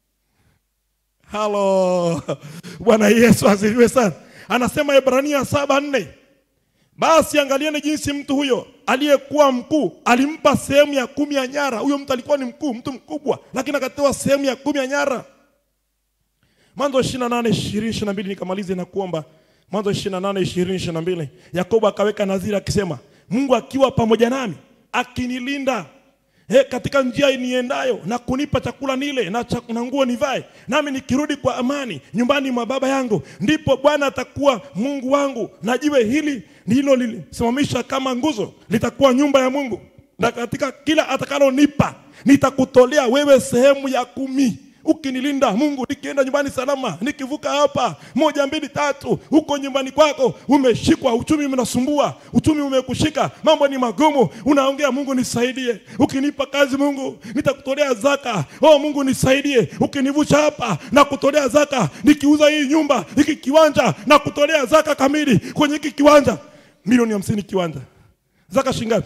Halo, Bwana Yesu asifiwe sana. Anasema Ibrania saba nne basi angalieni jinsi mtu huyo aliyekuwa mkuu alimpa sehemu ya kumi ya nyara. Huyo mtu alikuwa ni mkuu, mtu mkubwa, lakini akatoa sehemu ya kumi ya nyara. Mwanzo 28 20 22, nikamalize na kuomba. Mwanzo 28 20 22, Yakobo akaweka nadhiri akisema, Mungu akiwa pamoja nami akinilinda He, katika njia niendayo na kunipa chakula nile na, cha, na nguo nivae, nami nikirudi kwa amani nyumbani mwa baba yangu, ndipo Bwana atakuwa Mungu wangu, na jiwe hili ndilo lilisimamisha kama nguzo litakuwa nyumba ya Mungu, na katika kila atakalonipa nitakutolea wewe sehemu ya kumi ukinilinda Mungu, nikienda nyumbani salama, nikivuka hapa moja mbili tatu, huko nyumbani kwako umeshikwa, uchumi unasumbua, uchumi umekushika, mambo ni magumu, unaongea Mungu nisaidie. Ukinipa kazi Mungu, nitakutolea zaka. Oh Mungu nisaidie, ukinivusha hapa na kutolea zaka, nikiuza hii nyumba, hiki kiwanja na kutolea zaka kamili kwenye hiki kiwanja, milioni hamsini kiwanja, zaka shingapi?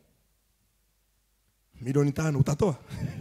Milioni tano utatoa?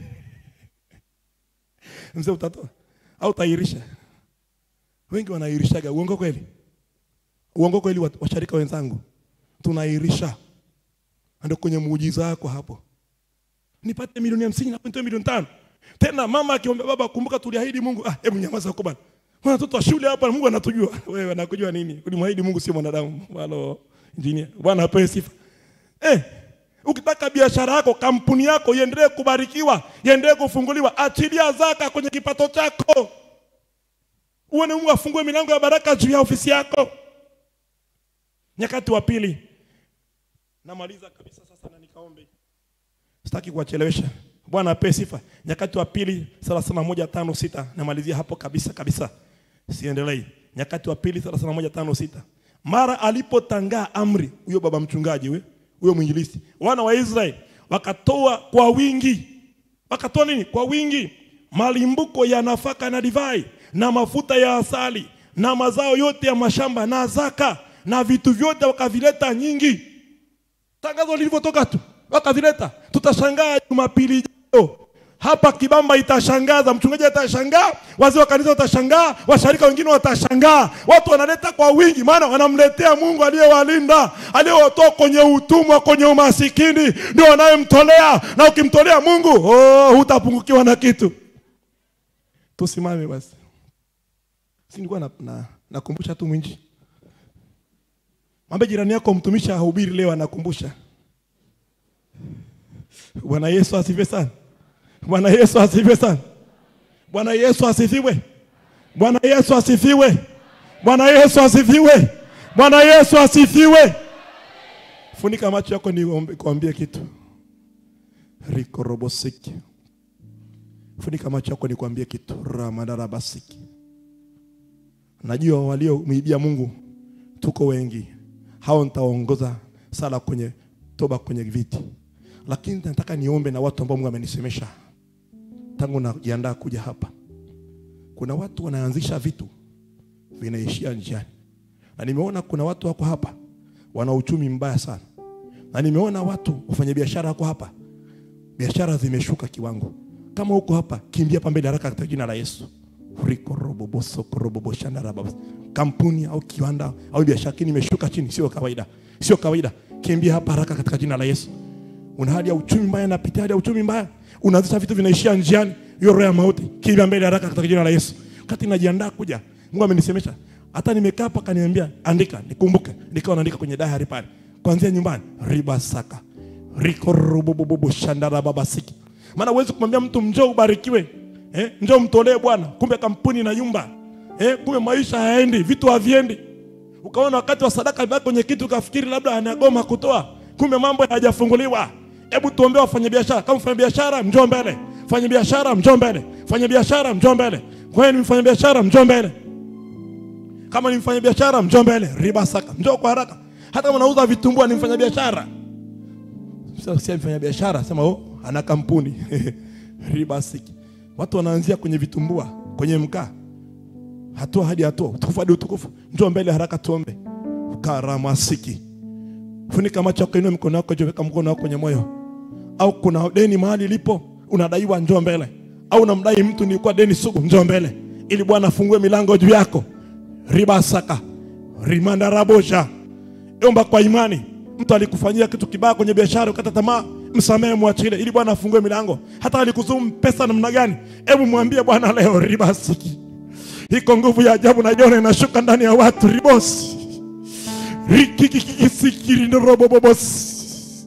Mzee utatoa au utairisha? Wengi wanairishaga. Uongo kweli? Uongo kweli, washarika wenzangu, tunairisha. Ndio kwenye muujiza wako hapo, nipate milioni hamsini na nitoe milioni tano. Tena mama akiomba baba, kumbuka tuliahidi Mungu. Ah, hebu nyamaza huko bana, mwana mtoto wa shule hapa, Mungu anatujua. Wewe anakujua nini? Ulimwahidi Mungu, sio mwanadamu. Halo engineer, Bwana apewe sifa eh. Ukitaka biashara yako, kampuni yako iendelee kubarikiwa, iendelee kufunguliwa, achilia zaka kwenye kipato chako, uone Mungu afungue milango ya baraka juu ya ofisi yako. Nyakati wa pili, namaliza kabisa sasa na nikaombe, sitaki kuwachelewesha. Bwana ape sifa. Nyakati wa pili thelathini na moja tano sita namalizia hapo kabisa kabisa, siendelei. Nyakati wa pili thelathini na moja tano sita mara alipotangaa amri, huyo baba mchungaji we huyo mwinjilisti, wana wa Israeli wakatoa kwa wingi, wakatoa nini? Kwa wingi, malimbuko ya nafaka na divai na mafuta ya asali na mazao yote ya mashamba na zaka na vitu vyote wakavileta nyingi. Tangazo lilivyotoka tu wakavileta. Tutashangaa Jumapili ijayo hapa Kibamba itashangaza, mchungaji atashangaa, wazee wa kanisa watashangaa, washarika wengine watashangaa. Watu wanaleta kwa wingi, maana wanamletea Mungu aliyewalinda, aliyewatoa kwenye utumwa, kwenye umasikini, ndio wanayemtolea. Na ukimtolea Mungu, oh, hutapungukiwa na kitu. Tusimame basi, si nilikuwa na, na, nakumbusha tu mwinji, mwambie jirani yako, mtumishi ahubiri leo, anakumbusha. Bwana Yesu asifiwe sana. Bwana Yesu asifiwe sana. Bwana Yesu asifiwe. Bwana Yesu asifiwe. Bwana Yesu asifiwe. Bwana Yesu asifiwe. Funika macho yako nikwambie kitu. Riko robosiki. Funika macho yako nikwambie kitu. Ramadara basiki. Najua waliomwibia Mungu tuko wengi. Hao nitaongoza sala kwenye toba kwenye viti. Lakini nataka niombe na watu ambao Mungu amenisemesha tangu najiandaa kuja hapa. Kuna watu wanaanzisha vitu vinaishia njiani, na nimeona kuna watu wako hapa wana uchumi mbaya sana, na nimeona watu wafanya biashara wako hapa, biashara zimeshuka kiwango. Kama uko hapa, kimbia hapa mbele haraka katika jina la Yesu. Riko robo boso robo boshana raba. Kampuni au kiwanda au biashara kini imeshuka chini, sio kawaida, sio kawaida. Kimbia hapa haraka katika jina la Yesu. Una hali ya uchumi mbaya, napitia hali ya uchumi mbaya unaanzisha vitu vinaishia njiani, hiyo roho ya mauti, kimbia mbele haraka katika jina la Yesu. Wakati najiandaa kuja, Mungu amenisemesha hata nimekaa hapa kaniambia andika nikumbuke nikawa naandika kwenye diary pale kuanzia nyumbani ribasaka rikorobobobobo shandara babasiki maana huwezi kumwambia mtu njoo ubarikiwe eh, njoo mtolee bwana kumbe kampuni na yumba eh, kumbe maisha hayaendi vitu haviendi ukaona wakati wa sadaka imebaki kwenye kitu ukafikiri labda anagoma kutoa kumbe mambo hayajafunguliwa hebu tuombee wafanyabiashara kama mfanyabiashara njoo mbele fanyabiashara njoo mbele fanyabiashara njoo mbele kwa hiyo ni mfanyabiashara njoo mbele kama ni mfanyabiashara njoo mbele riba saka njoo kwa haraka hata kama unauza vitumbua ni mfanyabiashara sio si mfanyabiashara sema oh ana kampuni riba siki watu wanaanzia kwenye vitumbua kwenye mkaa hatua hadi hatua utukufu hadi utukufu njoo mbele haraka tuombe karamasiki funika macho yako inua mikono yako juu weka mkono wako kwenye moyo au kuna deni mahali lipo unadaiwa njoo mbele au unamdai mtu nilikuwa deni sugu njoo mbele ili bwana afungue milango juu yako ribasaka rimandarabosha omba kwa imani mtu alikufanyia kitu kibaya kwenye biashara ukata tamaa msamehe mwachile ili bwana afungue milango hata alikuzumu pesa namna gani hebu mwambie bwana leo ribasiki iko nguvu ya ajabu naiona inashuka ndani ya watu ribosi rikikikisikirindorobobobos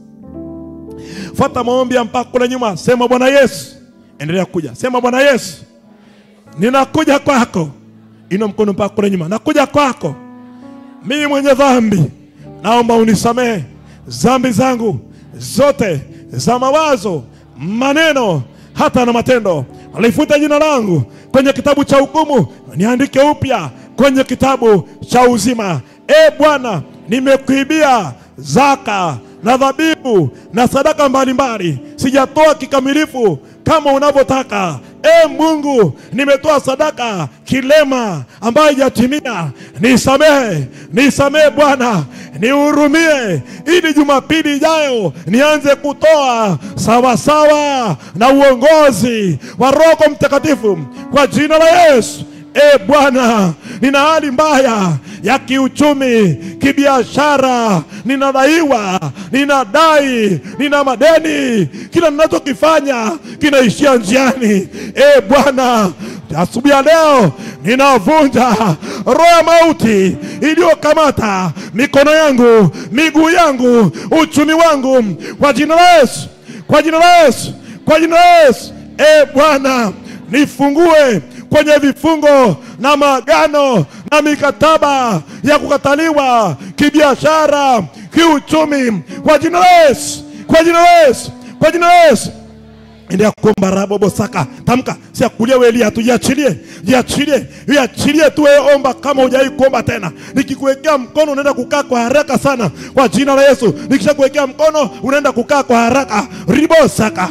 fata maombi ya mpaka kule nyuma sema bwana yesu endelea kuja sema bwana yesu ninakuja kwako ina mkono mpaka kule nyuma nakuja kwako mimi mwenye dhambi naomba unisamehe dhambi zangu zote za mawazo maneno hata na matendo alifuta jina langu kwenye kitabu cha hukumu niandike upya kwenye kitabu cha uzima e bwana nimekuibia zaka na dhabihu na sadaka mbalimbali sijatoa kikamilifu kama unavyotaka e mungu nimetoa sadaka kilema ambayo ijatimia nisamehe nisamehe bwana nihurumie ili jumapili ijayo nianze kutoa sawasawa na uongozi wa roho mtakatifu kwa jina la yesu e bwana nina hali mbaya ya kiuchumi kibiashara ninadaiwa ninadai nina madeni kila ninachokifanya kinaishia njiani e bwana asubuhi ya leo ninavunja roho ya mauti iliyokamata mikono yangu miguu yangu uchumi wangu kwa jina la yesu kwa jina la yesu kwa jina la yesu e bwana nifungue kwenye vifungo na maagano na mikataba ya kukataliwa kibiashara kiuchumi kwa jina la yesu kwa jina la yesu kwa jina la yesu endelea kuomba rabobo saka tamka si ya kulia welia tu jiachilie jiachilie jiachilie tu wewe omba kama hujai kuomba tena nikikuwekea mkono unaenda kukaa kwa haraka sana kwa jina la Yesu nikishakuwekea mkono unaenda kukaa kwa haraka ribo saka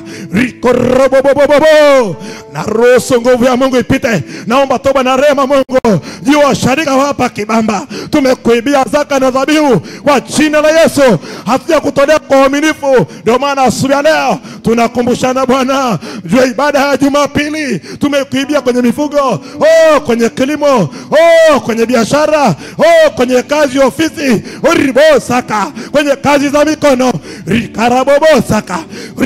rikorobobobobo na ruhusu nguvu ya Mungu ipite naomba toba na rehema Mungu juu washarika hapa Kibamba tumekuibia zaka na dhabihu kwa jina la Yesu hatuja kutolea kwa uaminifu ndio maana asubuhi ya leo tunakumbushana Bwana juu ya ibada ya Jumapili tumekuibia kwenye mifugo oh, kwenye kilimo oh, kwenye biashara oh, kwenye kazi ya ofisi uribosaka kwenye kazi za mikono rikarabobosaka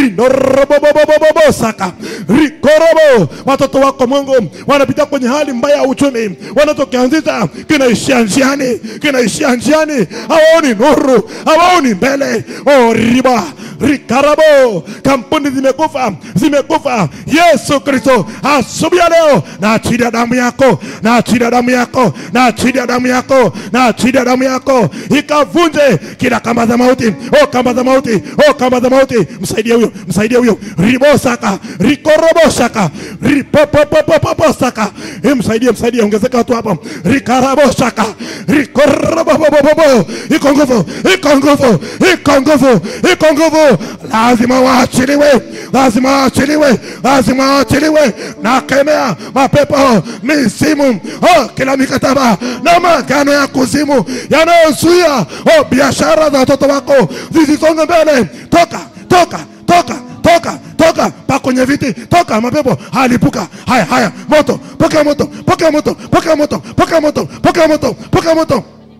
rinorobobobobosaka rikorobo watoto wako Mungu wanapitia kwenye hali mbaya ya uchumi wanachokianzisha kinaishia njiani kinaishia njiani hawaoni nuru hawaoni mbele oh, riba rikarabo kampuni zimekufa zimekufa yesu kristo asubuhi ya leo na achilia damu yako na achilia damu yako na achilia damu yako na achilia damu yako ikavunje kila kamba za mauti oh kamba za mauti oh kamba za mauti msaidie huyo msaidie huyo ribosaka rikorobosaka ripopopopoposaka Eh, msaidie msaidie ongezeka watu hapo rikarabosaka rikorobobobobo iko nguvu iko nguvu iko nguvu iko nguvu lazima waachiliwe lazima waachiliwe lazima waachiliwe na kemea mapepo misimu oh, kila mikataba na magano ya kuzimu yanayozuia oh, biashara za watoto wako zisisonge mbele toka toka toka toka toka pa kwenye viti toka mapepo halipuka haya haya moto pokea moto pokea moto pokea moto pokea moto pokea moto pokea moto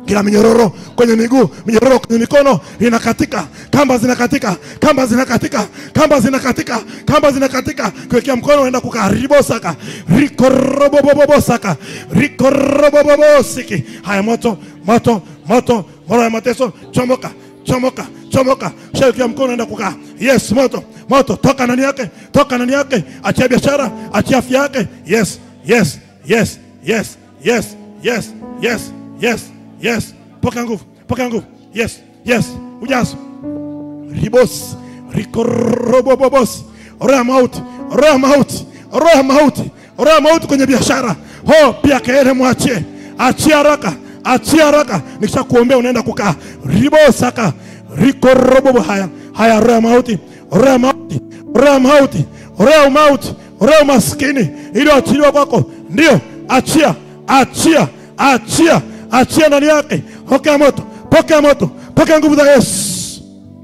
kila minyororo kwenye miguu minyororo kwenye mikono inakatika kamba zinakatika kamba zinakatika kamba zinakatika kamba zinakatika kuwekea mkono unaenda kukaa ribosaka rikorobobobosaka rikorobobobosiki haya moto moto moto moto ya mateso chomoka chomoka chomoka shaukia mkono unaenda kukaa yes moto moto toka ndani yake toka ndani yake achia biashara achia afya yake yes yes yes yes yes yes yes yes yes poka nguvu poka nguvu yes yes ujazo ribos rikorobobobos roho ya mauti roho ya mauti roho ya mauti roho ya mauti kwenye biashara ho pia kelele mwachie achia haraka achia haraka nikisha kuombea unaenda kukaa ribosaka rikorobobo haya haya roho ya mauti roho ya mauti roho ya mauti roho ya mauti roho ya maskini iliyoachiliwa kwako ndio achia achia achia achia ndani yake pokea moto pokea moto pokea nguvu za yesu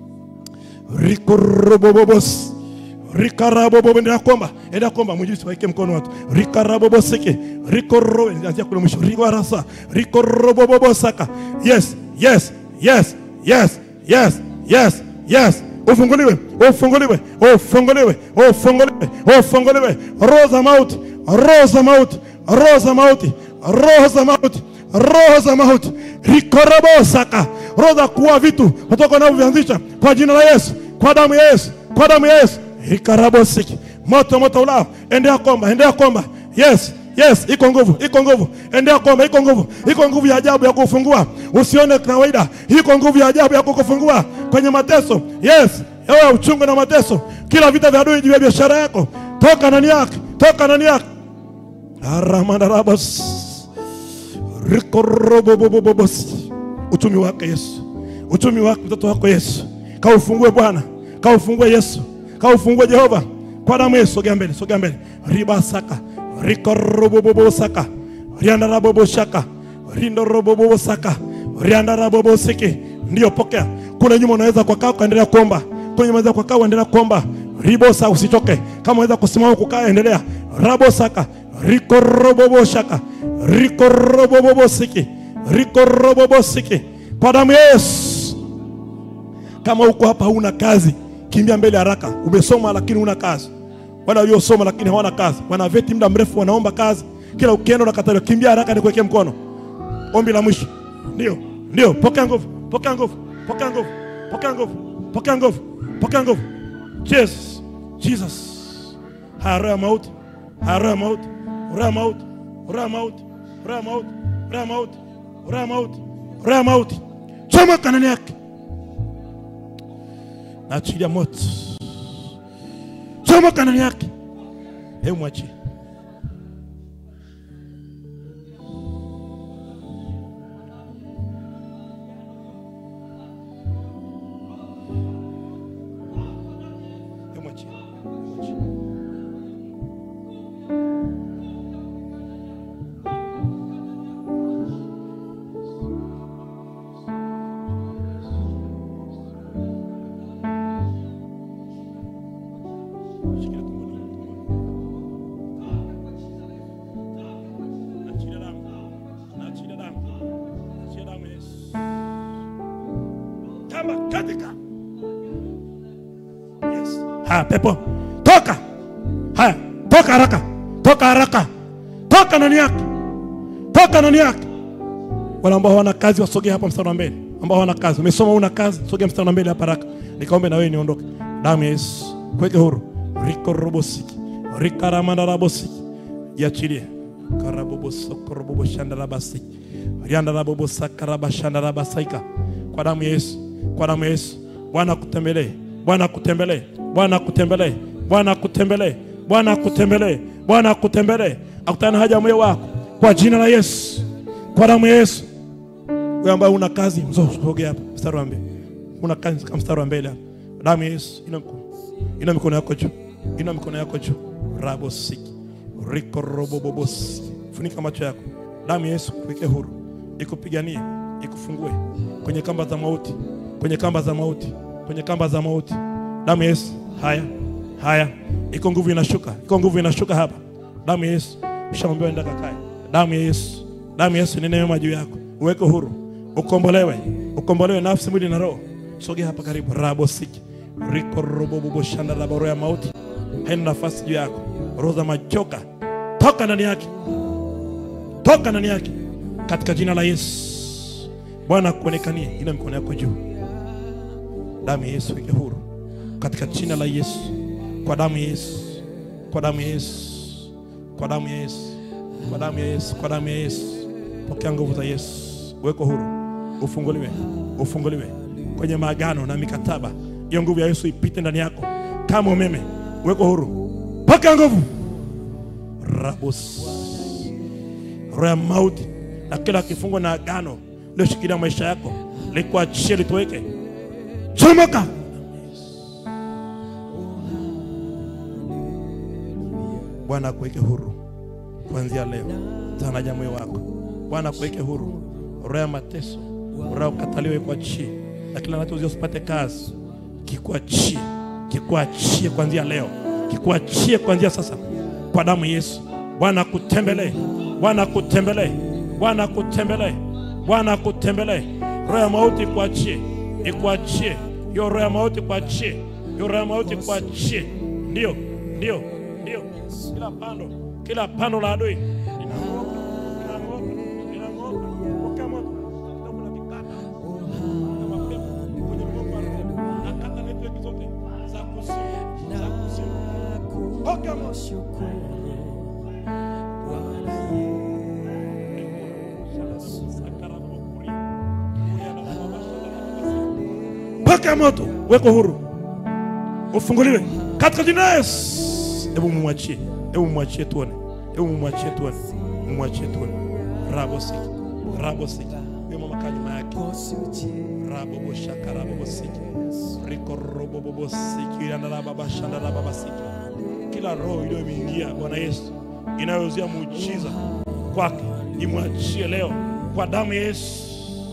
rikorobobobos rikarabobobo ndio kuomba enda kuomba mjisi waike mkono watu rikaraboboseke rikoro anzia kule mwisho rikarasa rikorobobobosaka yes yes yes yes yes yes yes ufunguliwe ufunguliwe ufunguliwe ufunguliwe ufunguliwe roho za mauti roho za mauti roho za mauti roho za mauti roho za mauti rikorobosaka roho za kuua vitu kutoka unavyovianzisha kwa jina la Yesu kwa damu ya Yesu kwa damu ya Yesu rikarabosiki moto moto ulao endea komba endea komba yes yes iko nguvu iko nguvu endea komba iko nguvu iko nguvu ya ajabu ya kufungua usione kawaida iko nguvu ya ajabu ya kukufungua kwenye mateso yes ewe uchungu na mateso kila vita vya adui juu ya biashara yako toka ndani yake toka ndani yake aramandarabos rikorobobobobos uchumi wake Yesu uchumi wake mtoto wako Yesu kaufungue Bwana kaufungue Yesu kaufungue Jehova kwa damu Yesu sogea mbele sogea mbele ribasaka rikorobobobosaka riandaraboboshaka rindorobobosaka riandarabobosiki ndio pokea kule nyuma unaweza kukaa ukaendelea kuomba kule nyuma unaweza kukaa uendelea kuomba ribosa usichoke kama unaweza kusimama kukaa endelea rabosaka rikoroboboshaka rikorobobosiki rikorobobosiki kwa damu ya Yesu kama uko hapa huna kazi kimbia mbele haraka umesoma lakini huna kazi wala waliosoma lakini hawana kazi wana veti muda mrefu wanaomba kazi kila ukienda unakataliwa kimbia haraka nikuwekee mkono ombi la mwisho ndio ndio pokea nguvu pokea nguvu pokea nguvu pokea nguvu pokea nguvu pokea nguvu Jesus Jesus haya roho ya mauti haya roho ya mauti roho ya mauti roho ya mauti roho ya mauti roho ya mauti roho ya mauti roho ya mauti chomoka ndani yake naachilia moto chomoka ndani yake hebu mwachie Hebu mwachie. Hebu mwachie. Shikilia tumboni, tumboni. Naachilia damu. Naachilia damu. Naachilia damu ya Yesu. Kama katika Yes. Haya, pepo toka. Haya, toka haraka, toka haraka, toka ndani yake, toka ndani yake. Wale ambao hawana kazi wasogee hapa mstari wa mbele, ambao hawana kazi, umesoma una kazi, sogea mstari wa mbele hapa haraka, nikaombe na wewe niondoke. Damu ya Yesu kuweke huru. Riko robosiki rikaramanda rabosiki, jiachilie karabobosokoroboboshandarabasiki shandarabasiki riandarabobosakarabasandarabasika kwa damu ya Yesu, kwa damu ya Yesu. Bwana akutembelee, Bwana akutembelee, Bwana akutembelee, Bwana akutembelee, Bwana akutembelee, Bwana akutembelee, akutane na haja ya moyo wako kwa jina la Yesu, kwa damu ya Yesu. Wewe ambaye una kazi, mzo sogea hapa mstari wa mbele. Una kazi kama mstari wa mbele hapa. Damu ya Yesu ina mkono. Ina mikono yako juu. Ina mikono yako juu. Rabo siki. Riko robo bobos. Funika macho yako. Damu ya Yesu kuweke huru. Ikupiganie, ikufungue kwenye kamba za mauti, kwenye kamba za mauti, kwenye kamba za mauti. Damu ya Yesu. Haya. Haya. Iko nguvu inashuka. Iko nguvu inashuka hapa. Damu ya Yesu. Ushaambiwa enda kakae. Damu ya Yesu. Damu ya Yesu ni neema juu yako. Uweke huru. ukombolewe, ukombolewe nafsi, mwili na roho. Sogea hapa karibu. rabo siki riko robo bobo shanda la roho ya mauti haina nafasi juu yako. Roho za machoka toka ndani yake, toka ndani yake katika jina la Yesu. Bwana akuonekanie, ina mikono yako juu. Damu ya Yesu weke huru katika jina la Yesu, kwa damu ya Yesu, kwa damu ya Yesu, kwa damu ya Yesu, kwa damu ya Yesu, kwa damu ya Yesu. Pokea nguvu za Yesu, weko huru, ufunguliwe, ufunguliwe kwenye maagano na mikataba. Hiyo nguvu ya Yesu ipite ndani yako kama umeme, weko huru, pokea nguvu rabos roho ya mauti na kila kifungo na agano lioshikilia maisha yako likuachie litoweke, chomoka. Bwana akuweke huru kuanzia leo, tanaja moyo wako. Bwana akuweke huru, roho ya mateso, roho ya ukataliwe kuachie, na kila anachozia usipate kazi, kikuachie, kikuachie kuanzia leo, kikuachie kuanzia sasa, kwa damu ya Yesu. Bwana akutembelee, Bwana akutembelee, Bwana akutembelee, Bwana akutembelee. Roho ya mauti ikuachie, ikuachie hiyo roho ya mauti, kuachie hiyo roho ya mauti, kuachie. Ndio, ndio, ndio, kila pando, kila pando la adui linang'oka, linang'oka, linang'oka. Pokea moto, kitabu na vikata na mapepo kwenye mgongo wa roho, na kata network zote za kuzimu, za kuzimu. Pokea moto. Pokea moto, weko huru, ufunguliwe katika jina la Yesu. Hebu mumwachie, hebu mumwachie tuone, hebu mumwachie tuone, mumwachie tuone. Rabo siki, rabo siki, huyo mama kaa nyuma yake. Rabo boshaka, rabo bosiki, riko robo bobo siki, yandala baba shandala baba siki. Kila roho iliyomeingia Bwana Yesu inayozuia muujiza kwake imwachie leo kwa damu ya Yesu.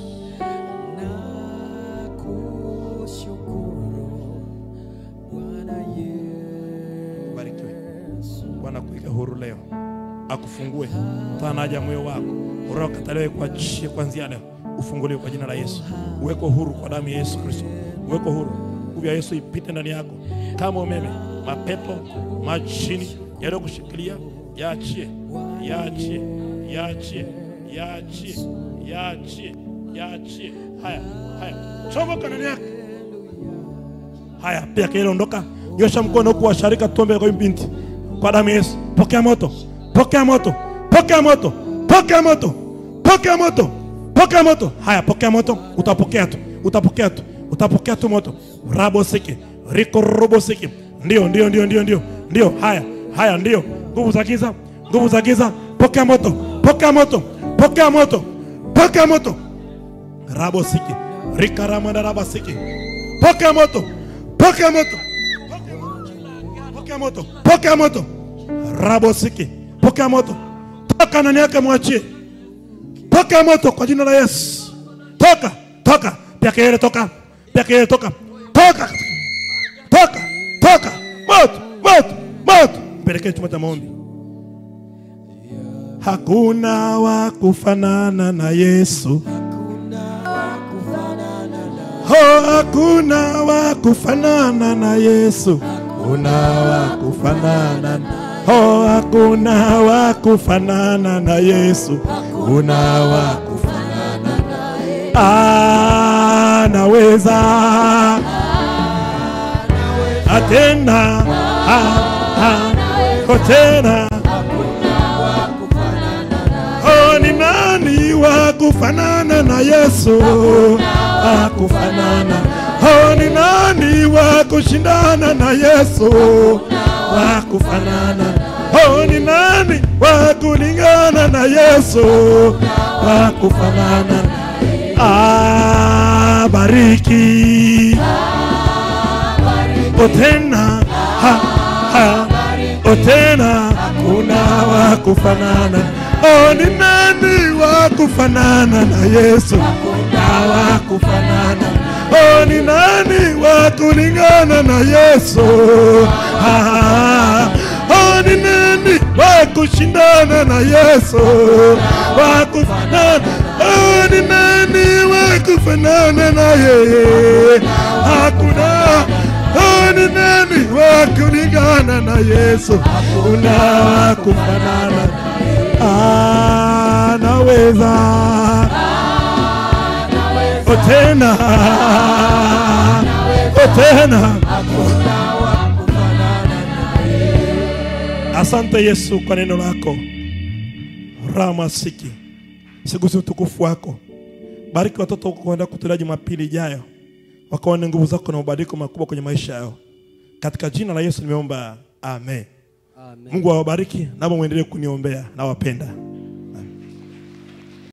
Barikiwe. Bwana kuweka huru leo, akufungue tanaja moyo wako, roho kataliwe kuachie kuanzia leo, ufunguliwe kwa jina la Yesu, uweko huru kwa damu ya Yesu Kristo, uweko huru, nguvu ya Yesu ipite ndani yako kama umeme. Mapepo majini yaliyokushikilia yaachie, yaachie, yaachie, yaachie, yaachie, yaachie. Haya, haya, chomoka ndani yake. Haya, pia kile ondoka, nyosha mkono huku washarika, tuombe kwa huyu binti kwa damu ya Yesu. Pokea moto, pokea moto, pokea moto, pokea moto, pokea moto, pokea moto. Haya, pokea moto, utapokea tu, utapokea tu, utapokea tu moto. Rabo siki, riko robo siki. Ndio, ndio, ndio, ndio, ndio, ndio. Haya, haya, ndio. Nguvu za giza, nguvu za giza, pokea moto, pokea moto, pokea moto, pokea moto. Rabo siki, rika ramanda raba siki. Pokea moto, pokea moto, pokea moto, pokea moto. Rabo siki, pokea moto. Toka ndani yake, mwachie. Pokea moto kwa jina la Yesu. Toka, toka. Pia kelele toka. Pia kelele toka. Toka. Toka, toka. Moto, moto, moto. Mpelekee chumba cha maombi. Hakuna wa kufanana na Yesu. Oh, hakuna wa kufanana na Yesu. Hakuna wa kufanana Oh, hakuna wa kufanana na Yesu. Hakuna wa kufanana anaweza atena tena Oh, ni nani wa kufanana na Yesu? Wa kufanana. Oh, ni nani wa kushindana na Yesu? Wa kufanana. Oh, ni nani wa kulingana na Yesu? Wa kufanana. Ah, bariki. Otena. Ha, ha. Otena. Kuna wa kufanana. Oh, ni nani wa kufanana na Yesu? Na wa kufanana. Oh, ni nani wa kulingana na Yesu? Ah, oh, ni nani wa kushindana na Yesu? Wa kufanana. Oh, ni nani wa kufanana na yeye? Hakuna. Oh, ni nani wa kulingana na Yesu? Hakuna wa kufanana. Anaweza. Oh, tena. Oh, tena. Asante Yesu kwa neno lako. Ramasiki. Siguzi utukufu wako. Bariki watoto wako kwenda kutolea Jumapili ijayo, wakaone nguvu zako na mabadiliko makubwa kwenye maisha yao. Katika jina la Yesu nimeomba, amen. Amen. Mungu awabariki, naomba muendelee kuniombea, nawapenda.